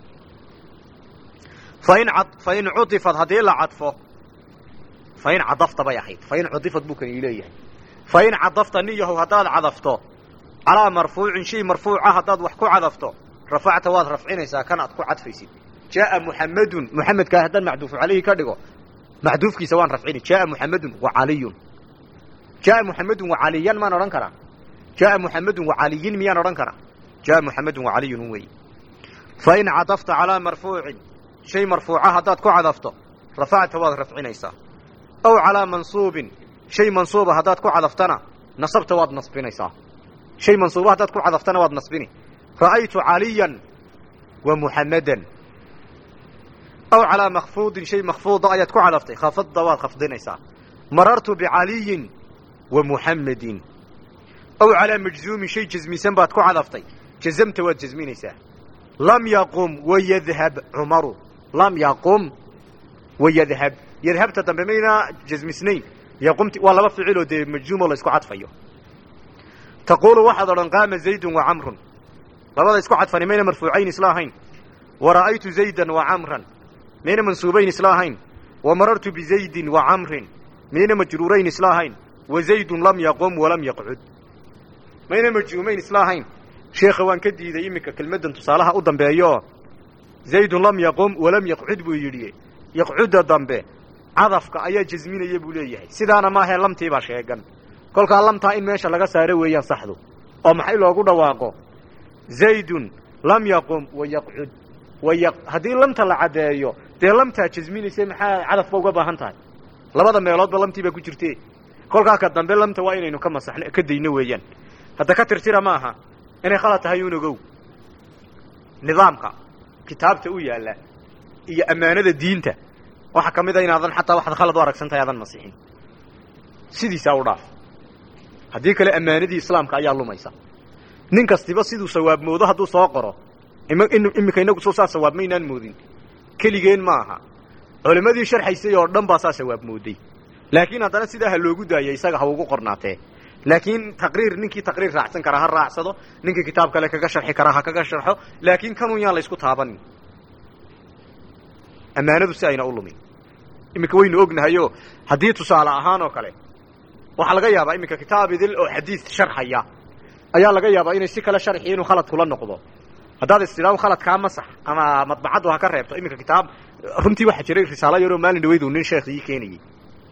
fain fain cudifad haddii la cadfo fain cadafta bay ahayd fain cudifad buu kan ii leeyahay fain cadafta niyahow haddaad cadafto calaa marfuucin shay marfuuca haddaad wax ku cadafto rafacta waad rafcinaysaa kan aad ku cadfaysid jaaa muxamedun muxamedkaa haddaan macduufu calayhi ka dhigo macduufkiisa waan rafcini jaaa muxamedun wa caliyun jaaa muxamedun wa caliyan maan odhan karaa jaaa muxamedun wa caliyin miyaan odhan karaa jaaa muxamedun wa caliyun wey fain cadafta calaa marfuucin shay marfuuca haddaad ku cadafto rafacta waad rafcinaysaa aw calaa mansuubin shay mansuuba haddaad ku cadaftana nasabta waad nasbinaysaa shay mansuuba haddaad ku cadaftana waad nasbini ra'aytu caliyan wa muxammedan aw calaa makfuudin shay makfuuda ayaad ku cadaftay khafadda waad khafdinaysaa marartu bicaliyin wa muxammedin aw calaa majzuumin shay jasmisan baad ku cadaftay jazamta waad jasminaysaa lam yaqum wayadhab cumaru lam yaqum wayadhab yadhabta dambe maynaa jasmisnayn yaqumti waa laba ficiloo dee majzuumoo la isku cadfayo taquulu waxaad odhan qaama zaydun wa camrun labada isku cadfani mayna marfuucayn isla ahayn wa ra'aytu zaydan wa camran mayna mansuubayn isla ahayn wa marartu bizaydin wa camrin mayna majruurayn isla ahayn wa zaydun lam yaqum walam yaqcud mayna majzuumayn isla ahayn sheekha waan ka diiday iminka kelmaddan tusaalaha u dambeeyooo zaydun lam yaqum walam yaqcud buu yidhi yaqcudda dambe cadafka ayaa jasminaya buu leeyahay sidaana maahee lamtii baa sheegan kolkaa lamtaa in meesha laga saaro weeyaan saxdu oo maxay loogu dhawaaqo zaydun lam yaqum wa yaqcud waya haddii lamta la caddeeyo dee lamtaa jasminaysa maxaa cadafba uga baahan tahay labada meeloodba lamtii baa ku jirte kolkaa ka dambe lamta waa inaynu ka masaxno ka dayno weeyaan hadda ka tirtira ma aha inay khalad tahay un ogow nidaamka kitaabta u yaalla iyo ammaanada diinta waxaa ka mid a inaadan xataa waxaad khalad u aragsan tahay aadan masixin sidiisaa u dhaaf haddii kale ammaanadii islaamka ayaa lumaysa nin kastiba siduu sawaab moodo hadduu soo qoro iminka inagu soo saa sawaab maynaan moodin keligeen ma aha culimmadii sharxaysay oo dhan baa saa sawaab mooday laakiin haddana sidaa ha loogu daaya isaga ha ugu qornaatee laakiin taqriir ninkii taqriir raacsan karaa ha raacsado ninkii kitaab kale kaga sharxi karaa ha kaga sharxo laakiin kanun yaan la isku taabanin ammaanadu si ayna u lumin iminka waynu ognahayoo haddii tusaale ahaan oo kale waxaa laga yaabaa iminka kitaab idil oo xadiid sharxaya ayaa laga yaabaa inay si kale sharxiyo inuu khalad kula noqdo haddaad istidhaao khaladkaa masax ama madbacaddu ha ka reebto iminka kitaab runtii waxaa jiray risaalo yaroo maalin dhaweydu nin sheekh ii keenayey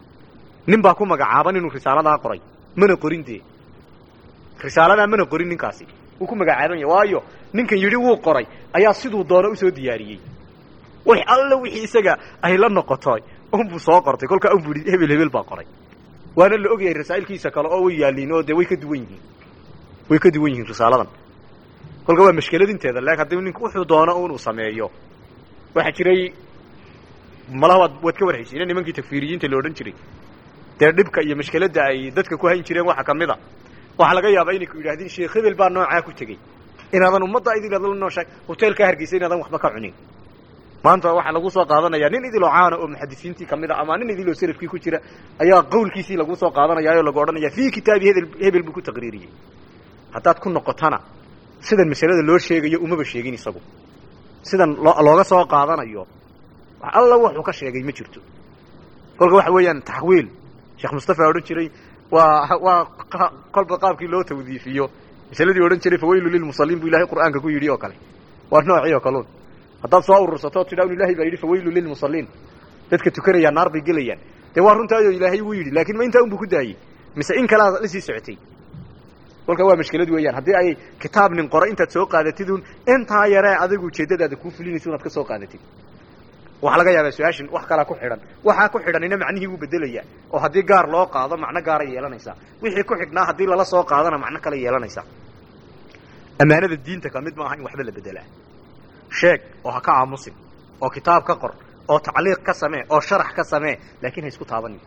nin baa ku magacaaban inuu risaaladaa qoray mana qorin dee risaaladaa mana qorin ninkaasi wuu ku magacaaban yahay waayo ninkan yidhi wuu qoray ayaa siduu doono usoo diyaariyey wax alla wixii isaga ay la noqotoy unbuu soo qortay kolkaa unbuu yidhi hebel hebel baa qoray waana la ogyahay rasaa'ilkiisa kale oo way yaaliin oo dee way ka duwan yihiin way ka duwan yihiin risaaladan kolka waa mashkeladinteeda lakin haddii ninku wuxuu doono unuu sameeyo waxaa jiray malaha waad waad ka warhaysiina nimankii takfiiriyiinta la odhan jiray dee dhibka iyo mashkeladda ay dadka ku hayn jireen waxa ka mid a waxaa laga yaabaa inay ku yidhahdeen sheekh hebel baa noocaa ku tegey inaadan ummadda idil adla nooshahay hoteelkaa hargeysa inaadan waxba ka cunin maanta waxaa lagu soo qaadanayaa nin idiloo caana oo muxadisiintii ka mid a ama nin idiloo salafkii ku jira ayaa qawlkiisii lagu soo qaadanaya oo lagu odhanaya fii kitaabi hedel hebel buu ku taqriiriyey haddaad ku noqotana sidan masalada loo sheegayo umaba sheegin isagu sidan looga soo qaadanayo wax alla wuxuu ka sheegay ma jirto kolka waxa weeyaan taxwiil sheekh mustafa odhan jiray waa waa kolba qaabkii loo tawdiifiyo masaladii odhan jiray fawaylu lilmusaliin buu ilahay qur'aanka ku yidhi oo kale waa noocii oo kalun haddaad soo urursato o tidha un ilahay baa yidhi fawaylu lilmusaliin dadka tukanayaa naar bay gelayaan dee waa runtaayoo ilaahay wuu yidhi lakin ma intaa un buu ku daayey mise in kalea la sii socotay kolka waa mashkilad weeyaan haddii ay kitaab nin qoro intaad soo qaadatid un intaa yaree adigu ujeeddadaada kuu fulinaysa unaad ka soo qaadatid waxaa laga yaabaa su-aashin wax kalaa ku xidhan waxaa ku xidhanina macnihii wuu bedelayaa oo haddii gaar loo qaado macno gaaray yeelanaysaa wixii ku xidhnaa haddii lala soo qaadana macno kale yeelanaysaa ammaanada diinta ka mid ma aha in waxba la bedelaa sheeg oo ha ka aamusin oo kitaab ka qor oo tacliiq ka samee oo sharax ka samee laakiin ha isku taabanin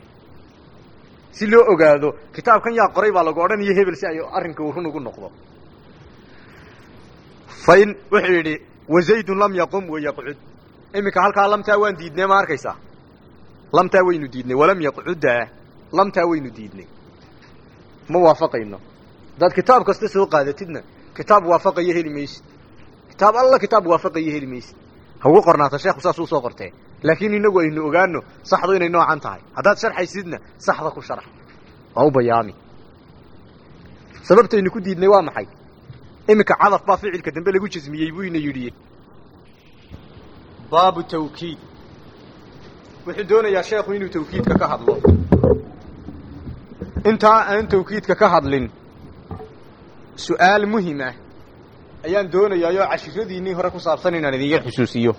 si loo ogaado kitaabkan yaa qoray baa lagu odhanayo hebel si ay arrinka uu run ugu noqdo fa in wuxuu yidhi wazaydun lam yaqum wayaqcud iminka halkaa lamtaa waan diidnay ma arkaysaa lamtaa waynu diidnay walam yaqcuddaa lamtaa waynu diidnay ma waafaqayno haddaad kitaab kasta soo qaadatidna kitaab waafaqayo heli maysid kitaab alla kitaab waafaqayo heli maysid ha ugu qornaata sheekhu saas uu soo qortee laakiin inagu aynu ogaano saxdu inay noocan tahay haddaad sharxaysidna saxda ku sharax waa u bayaami sababtaynu ku diidnay waa maxay iminka cadaf baa ficilka dambe lagu jasmiyey buu ina yidhi baabu tawkiid wuxuu doonayaa sheekhu inuu tawkiidka ka hadlo intaa aan tawkiidka ka hadlin su-aal muhim ah ayaan doonayaayoo cashiradiinnii hore ku saabsan inaan idin yar xusuusiyo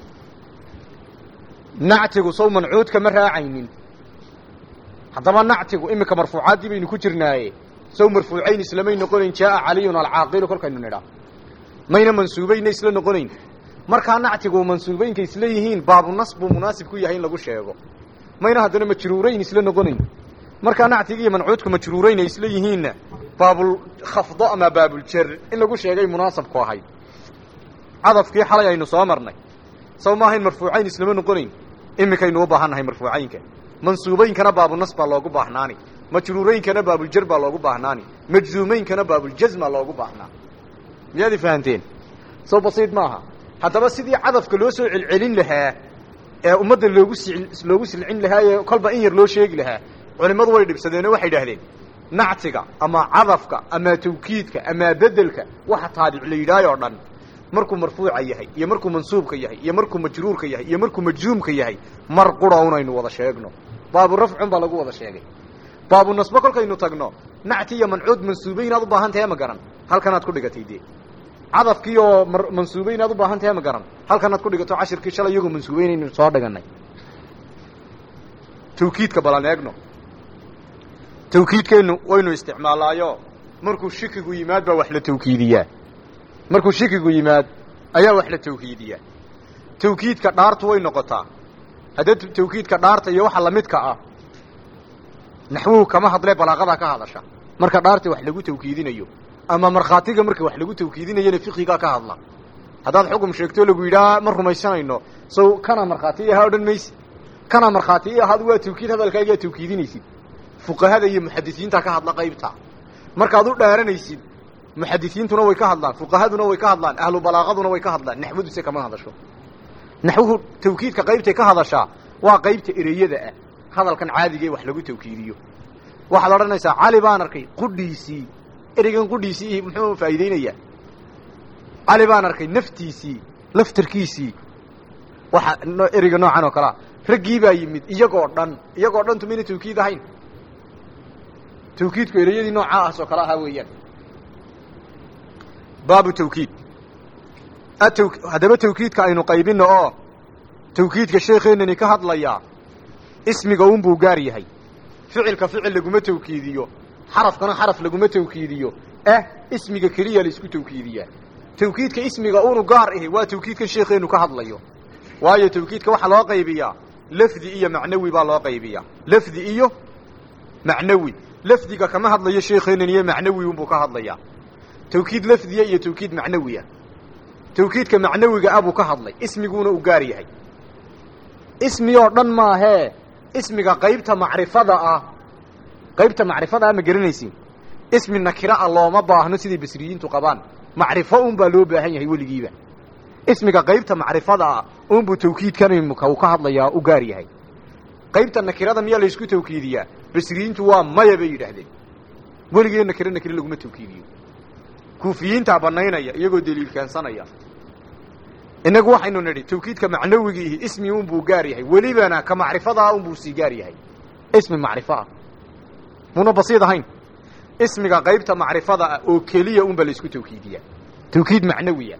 nactigu sow mancuudka ma raacaynin haddaba nactigu iminka marfuucaaddii baynu ku jirnaaye sow marfuucayn islamay noqonayn jaaa caliyun alcaaqilu kolkaynu nidhaa mayna mansuubayna isla noqonayn markaa nactigu mansuubaynka isla yihiin baabunas buu munaasib ku yahay in lagu sheego mayna haddana majruurayn isla noqonayn markaa nactiga iyo mancuudka majruurayn ay isla yihiinna baabulkhafdo ama baabuljer in lagu sheegay munaasabku ahayd cadafkii xalay aynu soo marnay saw maahayn marfuucayn islama noqonayn iminkaynu u baahan nahay marfuucaynka mansuubeynkana baabunas baa loogu baahnaani majruureynkana baabuljar baa loogu baahnaani majzuumeynkana baabuljazma loogu baahnaa miyaad fahanteen soo basiid maaha haddaba sidii cadafka loo soo celcelin lahaa ee ummadda loogu si loogu silcin lahaa ee kolba in yar loo sheegi lahaa culimmadu way dhibsadeenoo waxay idhahdeen nactiga ama cadafka ama tawkiidka ama bedelka waxa taabic la yidhaahay oo dhan markuu marfuuca yahay iyo markuu mansuubka yahay iyo markuu majruurka yahay iyo markuu majzuumka yahay mar qura unaynu wada sheegno baabu rafcun baa lagu wada sheegay baabu nasbo kolkaynu tagno nacti iyo mancuud mansuubey inaad u baahan tahay ma garan halkanaad ku dhigatay dee cadafkii oo mansuubey inaad u baahan tahay ma garan halkanaad ku dhigato cashirkii shalay iyagoo mansuubeynaynu soo dhiganay tawkiidka balan eegno tawkiidkeennu waynu isticmaalaayo markuu shikigu yimaad baa wax la tawkiidiyaa markuu shikigu yimaad ayaa wax la tawkiidiyaa tawkiidka dhaartu way noqotaa haddee tawkiidka dhaarta iyo waxa lamidka ah naxwuhu kama hadlee balaaqadaa ka hadasha marka dhaarta wax lagu tawkiidinayo ama markhaatiga marka wax lagu tawkiidinayana fiqigaa ka hadla haddaad xugum sheegto lagu yidhaha ma rumaysanayno sow kana markhaati i ahaa odhan maysi kana markhaati i ahaad waa tawkiid hadalkaagaa tawkiidinaysid fuqahada iyo muxadisiinta ka hadla qaybta markaad u dhaaranaysid muxadisiintuna way ka hadlaan fuqahaduna way ka hadlaan ahlu balaaqaduna way ka hadlaan naxwaduse kama hadasho naxwuhu tawkiidka qaybtay ka hadashaa waa qaybta ereyada ah hadalkan caadiga ee wax lagu tawkiidiyo waxaad odhanaysaa cali baan arkay qudhiisii ereygan qudhiisii muxuu faa'iideynayaa cali baan arkay naftiisii laftarkiisii waxa ereyga noocan oo kalea raggii baa yimid iyagoo dhan iyagoo dhan tumayna tawkiid ahayn tawkiidku ereyadii noocaas oo kale ahaa weeyaan baabu tawkiid ataw haddaba tawkiidka aynu qaybino oo tawkiidka sheekeennani ka hadlayaa ismiga unbuu gaar yahay ficilka ficil laguma tawkiidiyo xarafkana xaraf laguma tawkiidiyo eh ismiga keliya laisku tawkiidiyaa tawkiidka ismiga unu gaar ahi waa tawkiidkan sheekeennu ka hadlayo waayo tawkiidka waxaa loo qaybiyaa lafdi iyo macnawi baa loo qaybiyaa lafdi iyo macnawi lafdiga kama hadlayo sheekeennan iyo macnawi unbuu ka hadlayaa tawkiid lafdiya iyo tawkiid macnawiya tawkiidka macnawiga ah buu ka hadlay ismiguuna u gaar yahay ismi oo dhan maahee ismiga qaybta macrifada ah qaybta macrifada ah ma garanaysin ismi nakira ah looma baahno siday basriyiintu qabaan macrifo un baa loo baahan yahay weligiiba ismiga qaybta macrifada ah unbuu tawkiidkan imika uu ka hadlayaa u gaar yahay qaybta nakirada miyaa laysku tawkiidiyaa basriyiintu waa maya bay yidhaahdeen weligee nakire nakire laguma tawkiidiyo kuufiyiintaa banaynaya iyagoo daliil keensanaya innagu waxaynu nidhi tawkiidka macnawigiihi ismi unbuu gaar yahay welibana ka macrifadaa unbuu sii gaar yahay ismi macrifo ah muna basiid ahayn ismiga qaybta macrifada ah oo keliya unba laysku tawkiidiyaa tawkiid macnawiya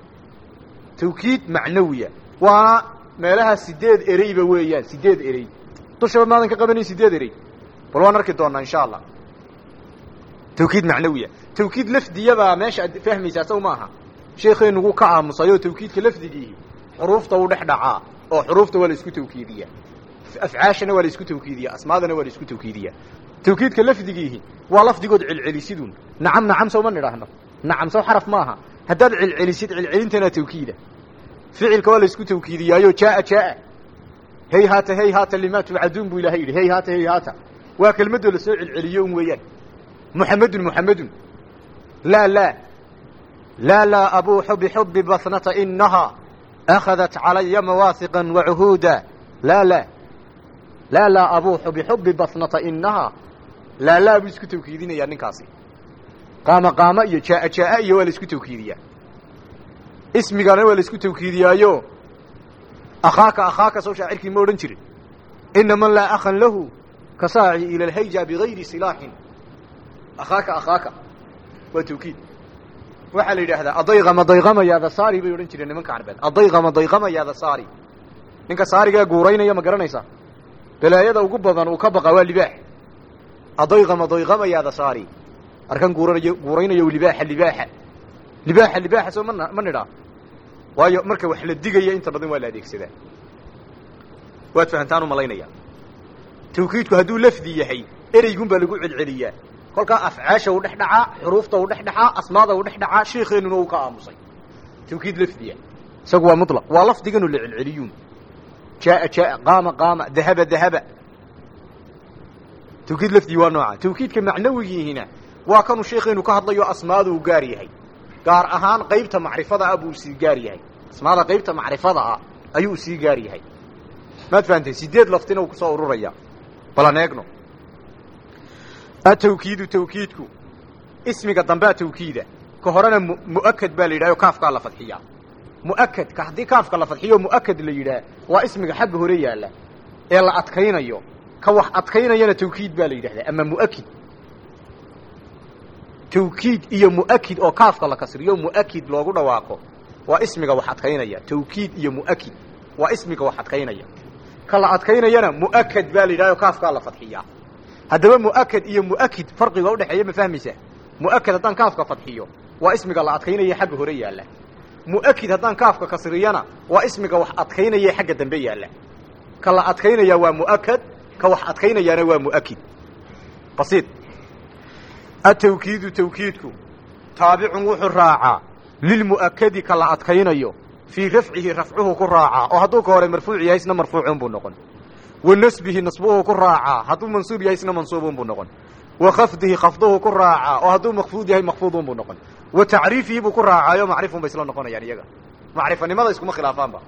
tawkiid macnawiya waana meelaha sideed ereyba weeyaan sideed erey dushaba maadan ka qabanayn sideed erey bal waan arki doonaa insha allah tawkiid macnawiya tawkiid lafdiyabaa meesha ad fahmaysaa saw maaha sheekeenugu ka aamusayoo tawkiidka lafdigiihi xuruufta u dhex dhacaa oo xuruufta waa la isku tawkiidiyaa afcaashana waa la isku tawkiidiyaa asmaadana waa la isku tawkiidiyaa tawkiidka lafdigiihi waa lafdigood celcelisidun nacam nacam sow ma nidhaahno nacam sow xaraf maaha haddaad celcelisid celcelintana tawkiida ficilka waa la isku tawkiidiyaayo jaaa jaaa hey haata hey haata limaa tubcaduun buu ilahay yidhi hey haata hey haata waa kelmaddoo la soo celceliyo un weeyaan muxamedun muxamedun laa laa laa laa abuuxu bixubi basnata inahaa akhadat calaya mawaasiqa wacuhuuda laa laa laa laa abuuxu bixubi basnata inahaa laa laa buu isku tawkiidinayaa ninkaasi qaama qaama iyo jaaa jaaa iyo waa la isku tawkiidiyaa ismigana waa la isku tawkiidiyaayo akhaaka akhaaka soo shaacirkii ma odhan jirin ina man laa akhan lahu ka saaci ila alhayja bigayri silaaxin akhaaka akhaaka waa tawkiid waxaa la yidhaahdaa adayqama dayqama yaada saari bay odhan jireen nimanka carbeed adayqama dayqama yaada saari ninka saarigaa guuraynaya ma garanaysaa balaayada ugu badan uu ka baqa waa libaax adayqama dayqama yaada saari arkan guuranayo guuraynayo libaaxa libaaxa libaaxa libaaxa soo mana ma nidhaa waayo marka wax la digaya inta badan waa la adeegsadaa waad fahantaan u malaynaya tawkiidku hadduu lafdi yahay ereygun baa lagu celceliyaa kolkaa afcaasha u dhex dhacaa xuruufta u dhex dhacaa asmaada u dhex dhacaa sheekeenuna uu ka aamusay tawkiid lafdiya isagu waa mulaq waa lafdiganu la celceliyuun jaaa jaaa qaama qaama dahaba dahaba tawkiid lafdii waa nooca tawkiidka macnawigiihina waa kanuu sheekheenu ka hadlayo asmaadu uu gaar yahay gaar ahaan qaybta macrifada ah buu sii gaar yahay asmaada qaybta macrifada ah ayuu sii gaar yahay maad fahamtee sideed laftina uu kusoo ururaya balan eegno atawkiidu tawkiidku ismiga dambea tawkiida ka horena mu mu'akad baa la yidhaha o kaafkaa la fadxiyaa mu'akadka haddii kaafka la fadxiyo mu'akad la yidhaah waa ismiga xagga hore yaalla ee la adkaynayo ka wax adkaynayana tawkiid baa la yidhahdaa ama mu'akid tawkiid iyo mu'akid oo kaafka la kasriyo mu'akid loogu dhawaaqo waa ismiga wax adkaynaya tawkiid iyo mu'akid waa ismiga wax adkaynaya ka la adkaynayana mu'akad baa la yidhaha o kaafkaa la fadxiyaa haddaba mu'akad iyo mu'akid farqiga udhexeeya ma fahmaysaa mu'akad haddaan kaafka fadxiyo waa ismiga la adkaynaya xagga hore yaalla mu'akid haddaan kaafka kasriyana waa ismiga wax adkaynaya xagga dambe yaalla ka la adkaynaya waa mu'akad ka wax adkaynayaana waa mu'akid basiid atawkiidu tawkiidku taabicun wuxuu raacaa lilmu'akadi ka la adkaynayo fii rafcihi rafcuhu ku raacaa oo hadduu ka hore marfuuc yahay isna marfuucun buu noqon wa nasbihi nasbuhu ku raacaa hadduu mansuub yahay isna mansuubun buu noqon wa khafdihi khafduhu ku raacaa oo hadduu makfuud yahay makfuudun buu noqon wa tacriifihi buu ku raacaayo macrifun bay isla noqonayaan iyaga macrifanimada iskuma khilaafaanba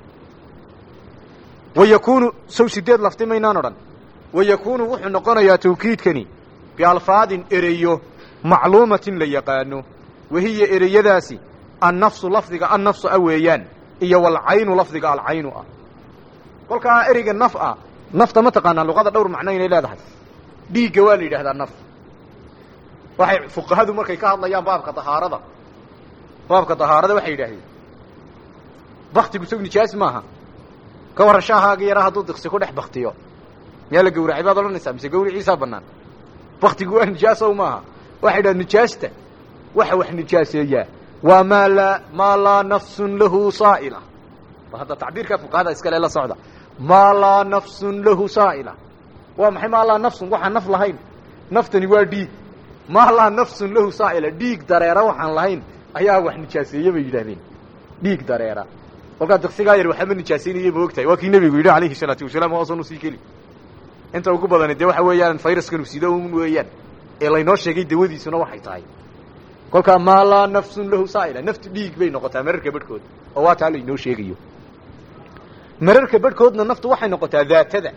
wa yakuunu sow sideed lafti maynaan odhan wa yakuunu wuxuu noqonayaa tawkiidkani bialfaadin ereyo macluumatin la yaqaano wahiya ereyadaasi annafsu lafdiga annafsu a weeyaan iyo walcaynu lafdiga alcaynu ah kolkaa ereyga naf ah nafta ma taqaanaa luqada dhowr macno inay leedahay dhiigga waa la yidhahdaa naf waxay fuqahadu markay ka hadlayaan baabka dahaarada baabka dahaarada waxay yidhaahdeen baktigu isagu nijaas maaha ka warran shaahaaga yaraa hadduu diqsi ku dhex baktiyo miyaa la gawracay baad odhanaysaa mise gawriciisaa bannaan baktigu waa nijaasow maaha waxay yidhaha nijaasta waxa wax nijaaseeyaa waa maa laa maa laa nafsun lahu saa'ila hadda tacbiirkaa fuqahada iskale la socda maa laa nafsun lahu saa'ila waa maxay maa laa nafsun waxaan naf lahayn naftani waa dhiig maa laa nafsun lahu saa'ila dhiig dareera waxaan lahayn ayaa wax nijaaseeye bay yidhahdeen dhiig dareera kolkaa diqsigaa yar waxama nijaasaynaya ma ogtahay waa kii nebigu yidhi alayhi salaatu wasalaam hoosan usii keli inta ugu badani dee waxa weeyaan fayraskan sido un weeyaan ee laynoo sheegay dawadiisuna waxay tahay kolkaa maa laa nafsun lahu saa'ila naftu dhiig bay noqotaa mararka bedhkood oo waa taa laynoo sheegayo mararka bedhkoodna naftu waxay noqotaa daatada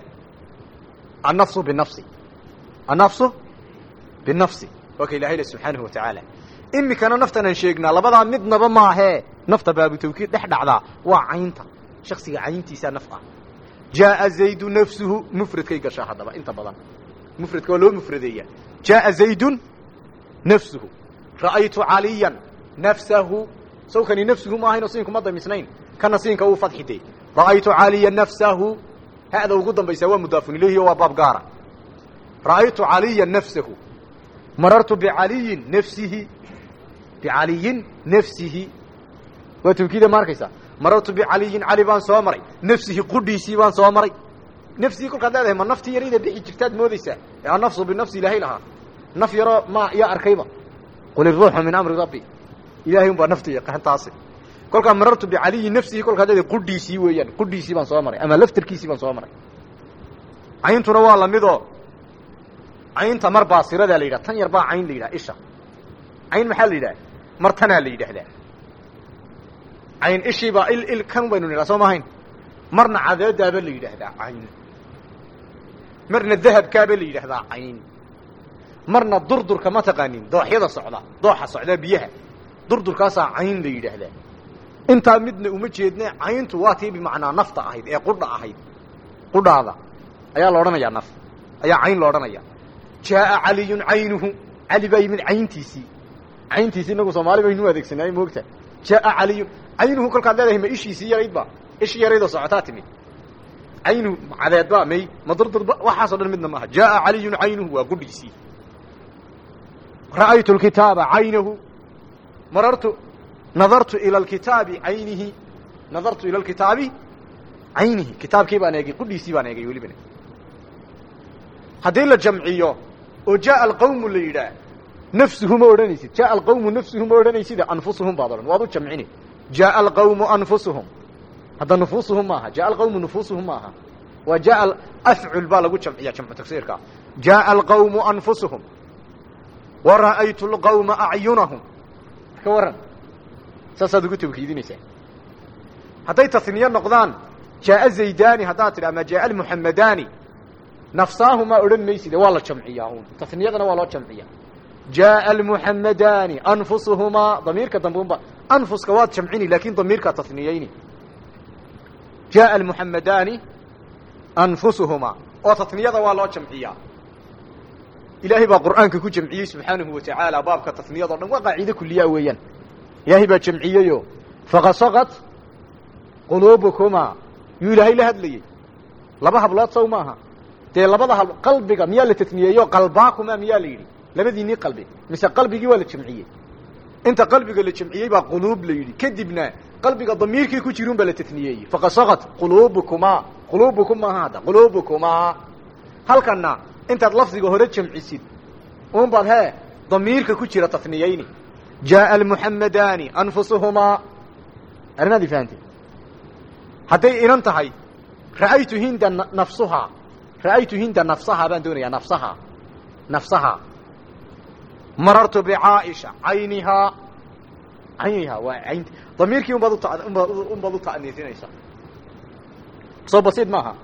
annafsu binafsi annafsu binafsi waa ka ilahay le subxaanahu wa tacaala imikana naftan aan sheegnaa labadaa midnaba maahee nafta baabu tawkiid dhex dhacdaa waa caynta shaksiga cayntiisaa naf ah jaaa zaydu nafsuhu mufradkay gashaa haddaba inta badan mufradka waa loo mufradeeyaa jaaa zaydun nafsuhu ra'aytu caliyan nafsahu sawkani nafsuhu ma ahayn oo siinkuma damisnayn kana siinka uu fadxide ra'aytu caliyan nafsahu hada ugu dambaysaa waa mudaafun ilayhi oo waa baab gaara ra'aytu caliyan nafsahu marartu bicaliyin nafsihi bicaliyin nafsihi waa tawkiida ma arkaysaa marartu bicaliyin cali baan soo maray nafsihi qudhiisii baan soo maray nafsihii kolkaad leedahay ma naftii yarayda bixi jirtaad moodaysaa ee annafsu binafsi ilaahay lahaa naf yaroo ma yaa arkayba qul iruuxu min amri rabbi ilahay un baa nafta yaqaan taasi kolkaa marartu bicaliyin nafsihi kolkaad leedahay qudhiisii weeyaan qudhiisii baan soo maray ama laftarkiisii baan soo maray cayntuna waa lamidoo caynta mar baasiradaa la yidhaha tan yar baa cayn la yidhaha isha cayn maxaa la yidhaha mar tanaa la yidhaahdaa cayn ishiibaa il il kan baynu nidhaha soo maahayn marna cadeedaaba la yidhaahdaa cayn marna dahabkaaba la yidhaahdaa cayn marna durdurka ma taqaanin dooxyada socda dooxa socda biyaha durdurkaasaa cayn la yidhaahdaa intaa midna uma jeedne cayntu waa tii bimacnaa nafta ahayd ee qudha ahayd qudhaada ayaa la odhanayaa naf ayaa cayn la odhanaya jaaa caliyun caynuhu cali baa yimid cayntiisii cayntiisii inagu soomaali baynu adeegsanaaye moogta jaaa caliyun caynuhu kolkaad leedahay ma ishiisii yaraydba ishii yaraydoo socotaa timid caynuhu cadeedba may ma durdurba waxaasoo dhan midna maaha jaaa caliyun caynuhu waa gudhiisii ra'aytu lkitaaba caynahu marartu nadartu ila alkitaabi caynihi nadartu ila alkitaabi caynihi kitaabkii baan eegay qudhiisii baan eegay welibana haddii la jamciyo oo jaaa alqawmu la yidhaah nafsuhu ma odhanaysid jaaa alqawmu nafsuhu ma odhanaysida anfusuhum baad odhan waad u jamcini jaaa alqawmu anfusuhum hadda nufuusuhum maaha jaaa alqawmu nufuusuhum maaha waa jaaa afcul baa lagu jamciya jamcu tagsiirka jaaa alqawmu anfusuhum wa ra'aytu alqawma acyunahum ka warran saasaad ugu tawkiidinaysaa hadday tasniye noqdaan jaaa zaydani haddaad tidha ama jaaa almuxamadaani nafsaahumaa odhan mayside waa la jamciyaa un tasniyadana waa loo jamciyaa jaaa almuxamadaani anfusuhumaa damiirka dambe unba anfuska waad jamcini laakin damiirkaa tasniyeyni jaaa almuxamadaani anfusuhumaa oo tasniyada waa loo jamciyaa ilaahay baa qur'aanka ku jamciyey subxaanahu wa tacaala baabka tasniyado dhan waa qaaciide kuliyaa weeyaan ilaahay baa jamciyeyo faqasaqat quluubukumaa yuu ilaahay la hadlayey laba hablood sow maaha dee labada hab qalbiga miyaa la tasniyeeyo qalbaakuma miyaa la yidhi labadiinii qalbi mise qalbigii waa la jamciyey inta qalbiga la jamciyey baa quluub la yidhi kadibna qalbiga damiirkii ku jirun baa la tasniyeeyey faqasaqat quluubukumaa quluubukum maaha hadda quluubukumaa halkana intaad lafdiga hore jamcisid un baad hee damiirka ku jira tasniyeyni jaaa almuxamadaani anfusuhumaa arrimaadii fahamtay hadday inan tahay ra'aytu hinda nafsuhaa ra'aytu hinda nafsahaa baan doonayaa nafsahaa nafsahaa marartu bicaaisha caynihaa caynihaa waa ayn damiirkii unbaad uta unbaad unbaad u ta'niisinaysaa soo basiid maaha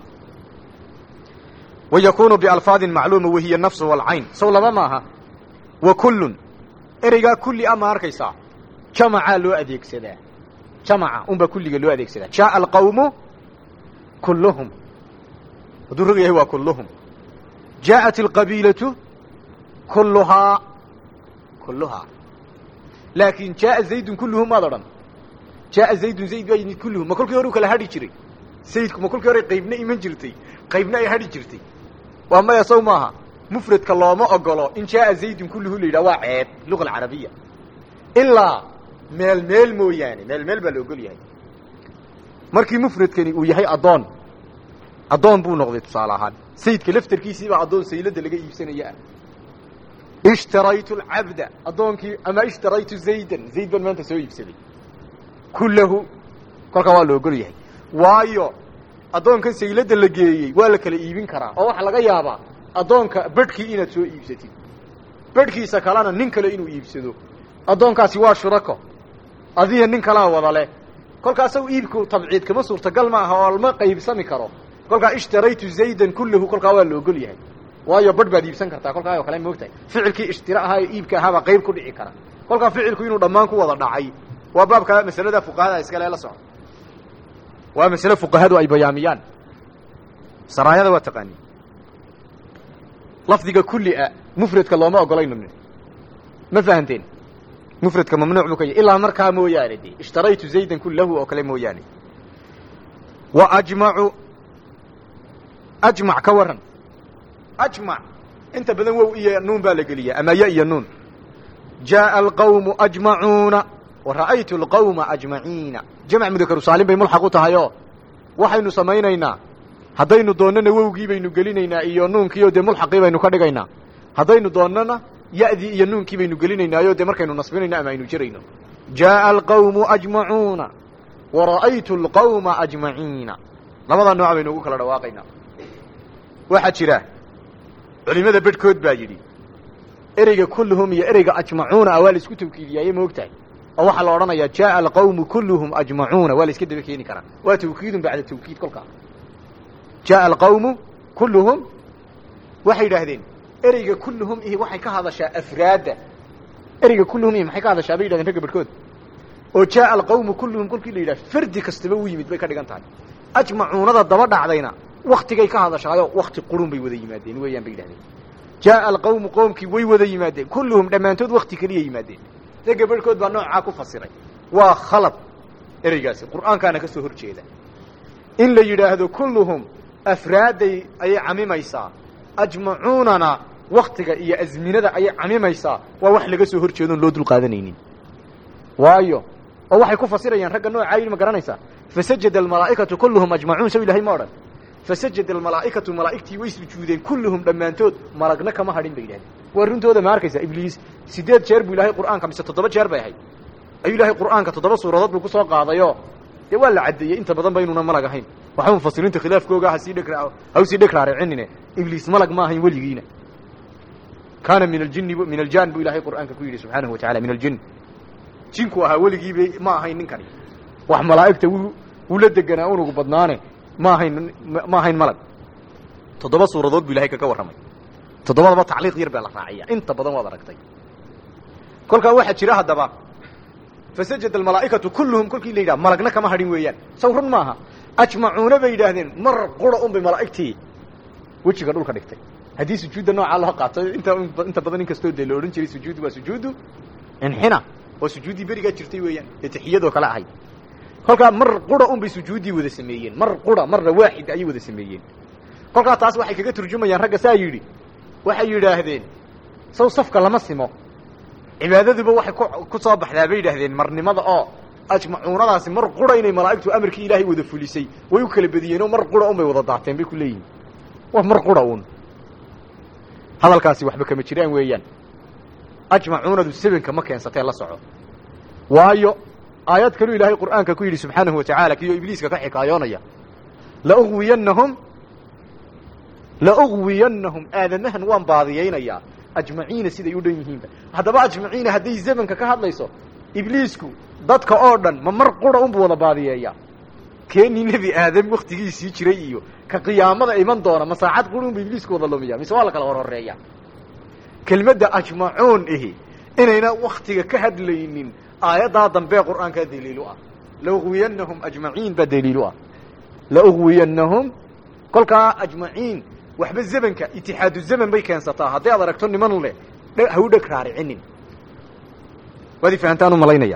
wayakunu bialfaadin macluuma wahiya nafsu walcayn sow laba maaha wa kullun ereygaa kulli a ma arkaysaa jamacaa loo adeegsadaa jamaca unbaa kulliga loo adeegsadaa jaaa alqawmu kulluhum hadduu rog yahay waa kulluhum jaa'at alqabiilatu kulluhaa kulluhaa laakin jaaa zaydun kulluhum maad odhan jaaa zaydun zayd baa yimid kulluhum ma kolkii hore u kala hadhi jiray sayidku ma kolkii hore qaybna iman jirtay qaybna ay hadhi jirtay waa maya sow maaha mufradka looma ogolo in jaaa zaydun kulluhu la yidhah waa ceeb luga alcarabiya ilaa meel meel mooyaane meel meel baa la ogol yahay markii mufradkani uu yahay addoon addoon buu noqday tusaale ahaan sayidka laftarkiisiibaa addoon saylada laga iibsanaya ah ishtaraytu alcabda addoonkii ama ishtaraytu zaydan zayd baan maanta soo iibsaday kullahu kolkaa waa la ogol yahay waayo addoonkan saylada la geeyey waa la kala iibin karaa oo waxaa laga yaabaa addoonka bedhkii inaad soo iibsatid bedhkiisa kalena nin kale inuu iibsado addoonkaasi waa shurako adiga nin kalaa wada leh kolkaasaw iibku tabciid kama suurtagal ma aha oo lama qaybsami karo kolkaa ishtaraytu zaydan kullahu kolkaa waa la ogol yahay waayo badh baad iibsan kartaa kolkaa oo kale moogtahay ficilkii ishtira ahaa ee iibka ahaabaa qayb ku dhici kara kolkaa ficilku inuu dhammaan ku wada dhacay waa baabka masalada fuqahada iskale la socda waa masale fuqahadu ay bayaamiyaan saraayada waa taqaani lafdiga kullia mufradka looma ogolayno ma fahanteen mufradka mamnuuc buu ka yahy ilaa markaa mooyaane de ishtaraytu zaydan kullahu oo kale mooyaane wa ajmacu ajmac ka waran ajmac inta badan wow iyo nuun baa la geliyaa ama ya iyo nuun jaaa alqawmu ajmacuuna wa ra'aytu alqawma ajmaciina jamc mudakaru saalim bay mulxaq u tahay oo waxaynu samaynaynaa haddaynu doonnana wowgii baynu gelinaynaa iyo nuunkiio dee mulxaqii baynu ka dhigaynaa haddaynu doonnana ya'dii iyo nuunkii baynu gelinaynaayo dee markaynu nasbinayno ama aynu jirayno jaaa alqawmu ajmacuuna wa ra'aytu alqawma ajmaciina labadaa nooc baynu ugu kala dhawaaqaynaa waxaa jira culimada bedhkood baa yidhi ereyga kulluhum iyo ereyga ajmacuuna ah waa la isku tawkiidiyaaye ma og tahay oo waxaa la odhanayaa jaaa alqawmu kulluhum ajmacuuna waa la iska daba keeni karaa waa tawkiidun bacda tawkiid kolkaa jaaa alqawmu kulluhum waxay yidhaahdeen ereyga kulluhum ihi waxay ka hadashaa afraadda ereyga kulluhum ihi maxay ka hadashaa bay yidhahdeen ragga bedhkood oo jaaa alqawmu kulluhum kolkii la yidhaha fardi kastaba u yimid bay ka dhigan tahay ajmacuunada daba dhacdayna waktigay ka hadashaayo wakti qurun bay wada yimaadeen weeyaan bay yidhahdeen jaaa alqawmu qoomkii way wada yimaadeen kulluhum dhammaantood wakti keliya yimaadeen ragga bedhkood baa noocaa ku fasiray waa khalad ereygaasi qur'aankaana ka soo hor jeeda in la yidhaahdo kulluhum afraadday ayay camimaysaa ajmacuunana waktiga iyo azminada ayay camimaysaa waa wax laga soo hor jeedoon loo dulqaadanaynin waayo oo waxay ku fasirayaan ragga noocaa yidhi ma garanaysaa fasajada almalaa'ikatu kulluhum ajmacuun saw ilahay ma odhan fasajada almalaa'ikatu malaa'igtii way sujuudeen kulluhum dhammaantood malagna kama hadhin bay yidhahdeen waa runtooda ma arkaysaa ibliis sideed jeer buu ilahay qur'aanka mise toddoba jeer bay ahayd ayuu ilaahay qur'aanka toddoba suuradood buu ku soo qaadayo dee waa la caddeeyey inta badan ba inuuna malag ahayn waxba mufasiriinta khilaafkooga hasii dheg ha usii dheg raaricinine ibliis malag ma ahayn weligiina kaana min aljini min aljan buu ilahay qur'aanka ku yidhi subxaanahu watacala min aljin jinku ahaa weligiiba ma ahayn ninkani wax malaa'igta wuu wuu la deganaa unugu badnaane ma ahayn ma ahayn malag toddoba suuradood buu ilahay kaga warramay toddobadaba tacliiq yar baa la raaciya inta badan waad aragtay kolkaa waxaa jira haddaba fasajada almalaa'ikatu kulluhum kolkii la yidhaha malagna kama hadhin weeyaan saw run maaha ajmacuuna bay yidhaahdeen mar qura un bay malaa'igtii wejiga dhulka dhigtay haddii sujuudda noocaa loo qaato inta inta badan in kastoo dee la odhan jiray sujuuddu waa sujuudu inxina oo sujuuddii berigaa jirtay weeyaan ee taxiyadoo kale ahayd kolkaa mar qura un bay sujuuddii wada sameeyeen mar qura marna waaxid ayay wada sameeyeen kolkaa taas waxay kaga turjumayaan ragga saa yidhi waxay yidhaahdeen saw safka lama simo cibaadaduba waxay ku soo baxdaa bay yidhaahdeen marnimada oo ajmacuunadaasi mar qura inay malaa'igtu amarkii ilaahay wada fulisay way u kala bediyeen oo mar qura un bay wada daateen bay ku leeyihin wa mar qura un hadalkaasi waxba kama jiraan weeyaan ajmacuunadu sebenka ma keensatee la soco waayo aayad kaluu ilaahay qur'aanka ku yidhi subxaanahu wa tacaala kiyo ibliiska ka xikaayoonaya laugwiyannahum laugwiyannahum aadamahan waan baadiyaynayaa ajmaciina siday u dhan yihiinba haddaba ajmaciina hadday zamanka ka hadlayso ibliisku dadka oo dhan ma mar qura unbu wada baadiyeeya keenii nebi aadam waktigiisii jiray iyo ka qiyaamada iman doona ma saacad qura unbu ibliisku wada lumiya mise waa la kala hor horeeya kelmadda ajmacuun ihi inayna waktiga ka hadlaynin aayaddaa dambee qur'aankaa daliilu ah laugwiyannahum ajmaciin baa daliilu ah laugwiyannahum kolkaa ajmaciin waxba zamanka itixaadu zaman bay keensataa hadday ad aragto niman leh ha u dheg raaricinin waad i fahantaan u malaynaya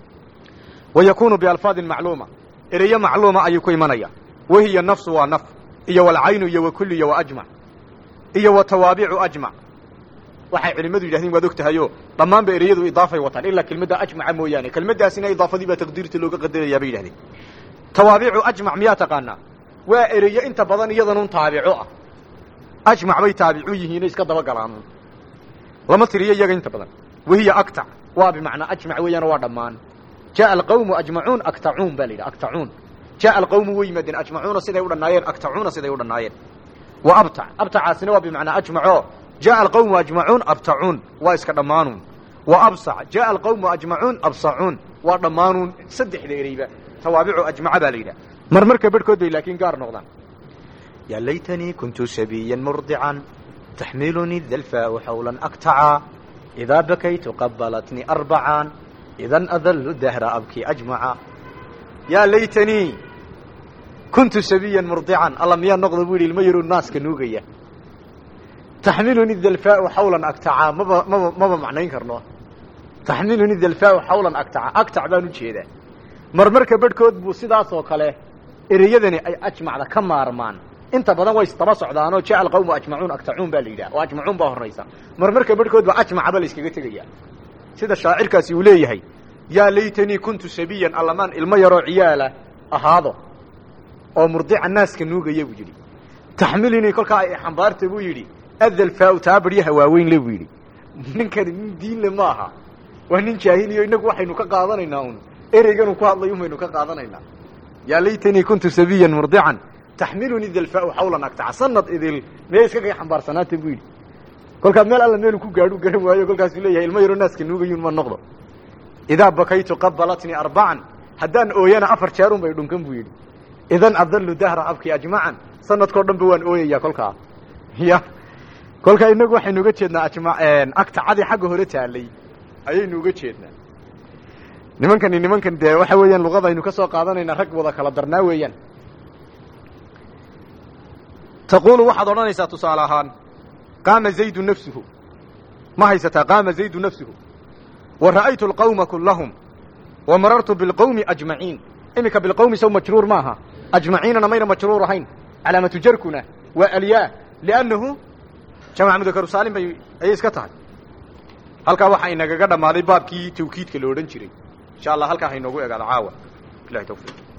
wa yakunu bialfaadin macluuma ereyo macluuma ayuu ku imanaya wahiya nafsu waa naf iyo walcaynu iyo wakulli iyo waajmac iyo wa tawaabicu ajmac waxay culimmadu yidhahdeen waad og tahayo dhammaanba ereyadu idaafay wataan ilaa kelmadda ajmaca mooyaane kelmaddaasina idaafadii baa taqdiirta looga qadarayaa bay yidhahdeen tawaabicu ajmac miyaa taqaanaa waa ereyo inta badan iyadanun taabico ah ajmac bay taabicu yihiino iska dabagalaan lama tiriyo iyaga inta badan wahiya aktac waa bimacnaa ajmac weeyaan waa dhammaan jaءa alqawmu ajmacuun aktacuun ba la yidhi aktacuun jaءa alqawmu way yimaadeen ajmacuuna siday u dhannaayeen aktacuuna siday u dhannaayeen wa abtac abtacaasina waa bimacnaa ajmaco jaءa alqawmu ajmacuun abtacuun waa iska dhammaanuun wa absac jaءa alqawmu ajmacuun absacuun waa dhammaanuun saddexda ereyba tawaabicu ajmaca baa la yidhaha mar marka bedhkood bay laakiin gaar noqdaan يا ليتني كنت سبيا مرضعا تحملني الذلفاء حولا أكتعا إذا بكيت قبلتني أربعا إذا أذل الدهر أبكي أجمعا يا ليتني كنت سبيا مرضعا الله ميا نقض بولي المير الناس كنوغية تحملني الذلفاء حولا أكتعا ما ما ما معنى كرنوه تحملني الذلفاء حولا أكتعا أكتع بانو جيدا مرمرك بدكود بو سيداس وكاله إريدني أي أجمع كم مارمان inta badan way istaba socdaanoo jacal qawmu ajmacuun aktacuun baa la yidhaha oo ajmacuun baa horraysa marmarka bedhkood ba ajmacaba la iskaga tegaya sida shaacirkaasi uu leeyahay yaa laytanii kuntu sabiyan allamaan ilmo yaroo ciyaala ahaado oo murdica naaska nuugaya buu yidhi taxmilinii kolkaa ay xambaarta buu yidhi adalfaau taa baryaha waaweyn le buu yidhi ninkani nin diinle ma aha waa nin jaahiliyo innagu waxaynu ka qaadanaynaa un ereyganuu ku hadlay un baynu ka qaadanaynaa yaa laytanii kuntu sabiyan murdican taxmiluni dalfaau xawlan agtaca sanad idil mee iskaga xambaarsanaata buu yidhi kolkaa meel alla meelu ku gaadhu garan waayo kolkaasuu leeyahay ilmo yaroo naaska nuugayun ma noqdo idaa bakaytu qabalatnii arbacan haddaan ooyana afar jeerun bay dhunkan buu yidhi idan adallu dahra abki ajmacan sanadkao dhan ba waan ooyayaa kolkaa ya kolkaa inagu waxaynu uga jeednaa ajma agtacadii xagga hore taalay ayaynu uga jeednaa nimankani nimankan dee waxa weeyaan luqada aynu ka soo qaadanaynaa rag wada kala darnaa weeyaan taquulu waxaad odhanaysaa tusaale ahaan qaama zaydu nafsuhu ma haysataa qaama zaydu nafsuhu wa ra'aytu alqawma kullahum wa marartu bilqawmi ajmaciin iminka bilqawmi sow majruur maaha ajmaciinana mayna majruur ahayn calaamatu jarkuna waa alyaa liannahu jamac mudakaru saalim bay ayay iska tahay halkaa waxaa inagaga dhammaaday baabkii tawkiidka la odhan jiray insha allah halkaa hainoogu egaado caawa ilahi tawfiiq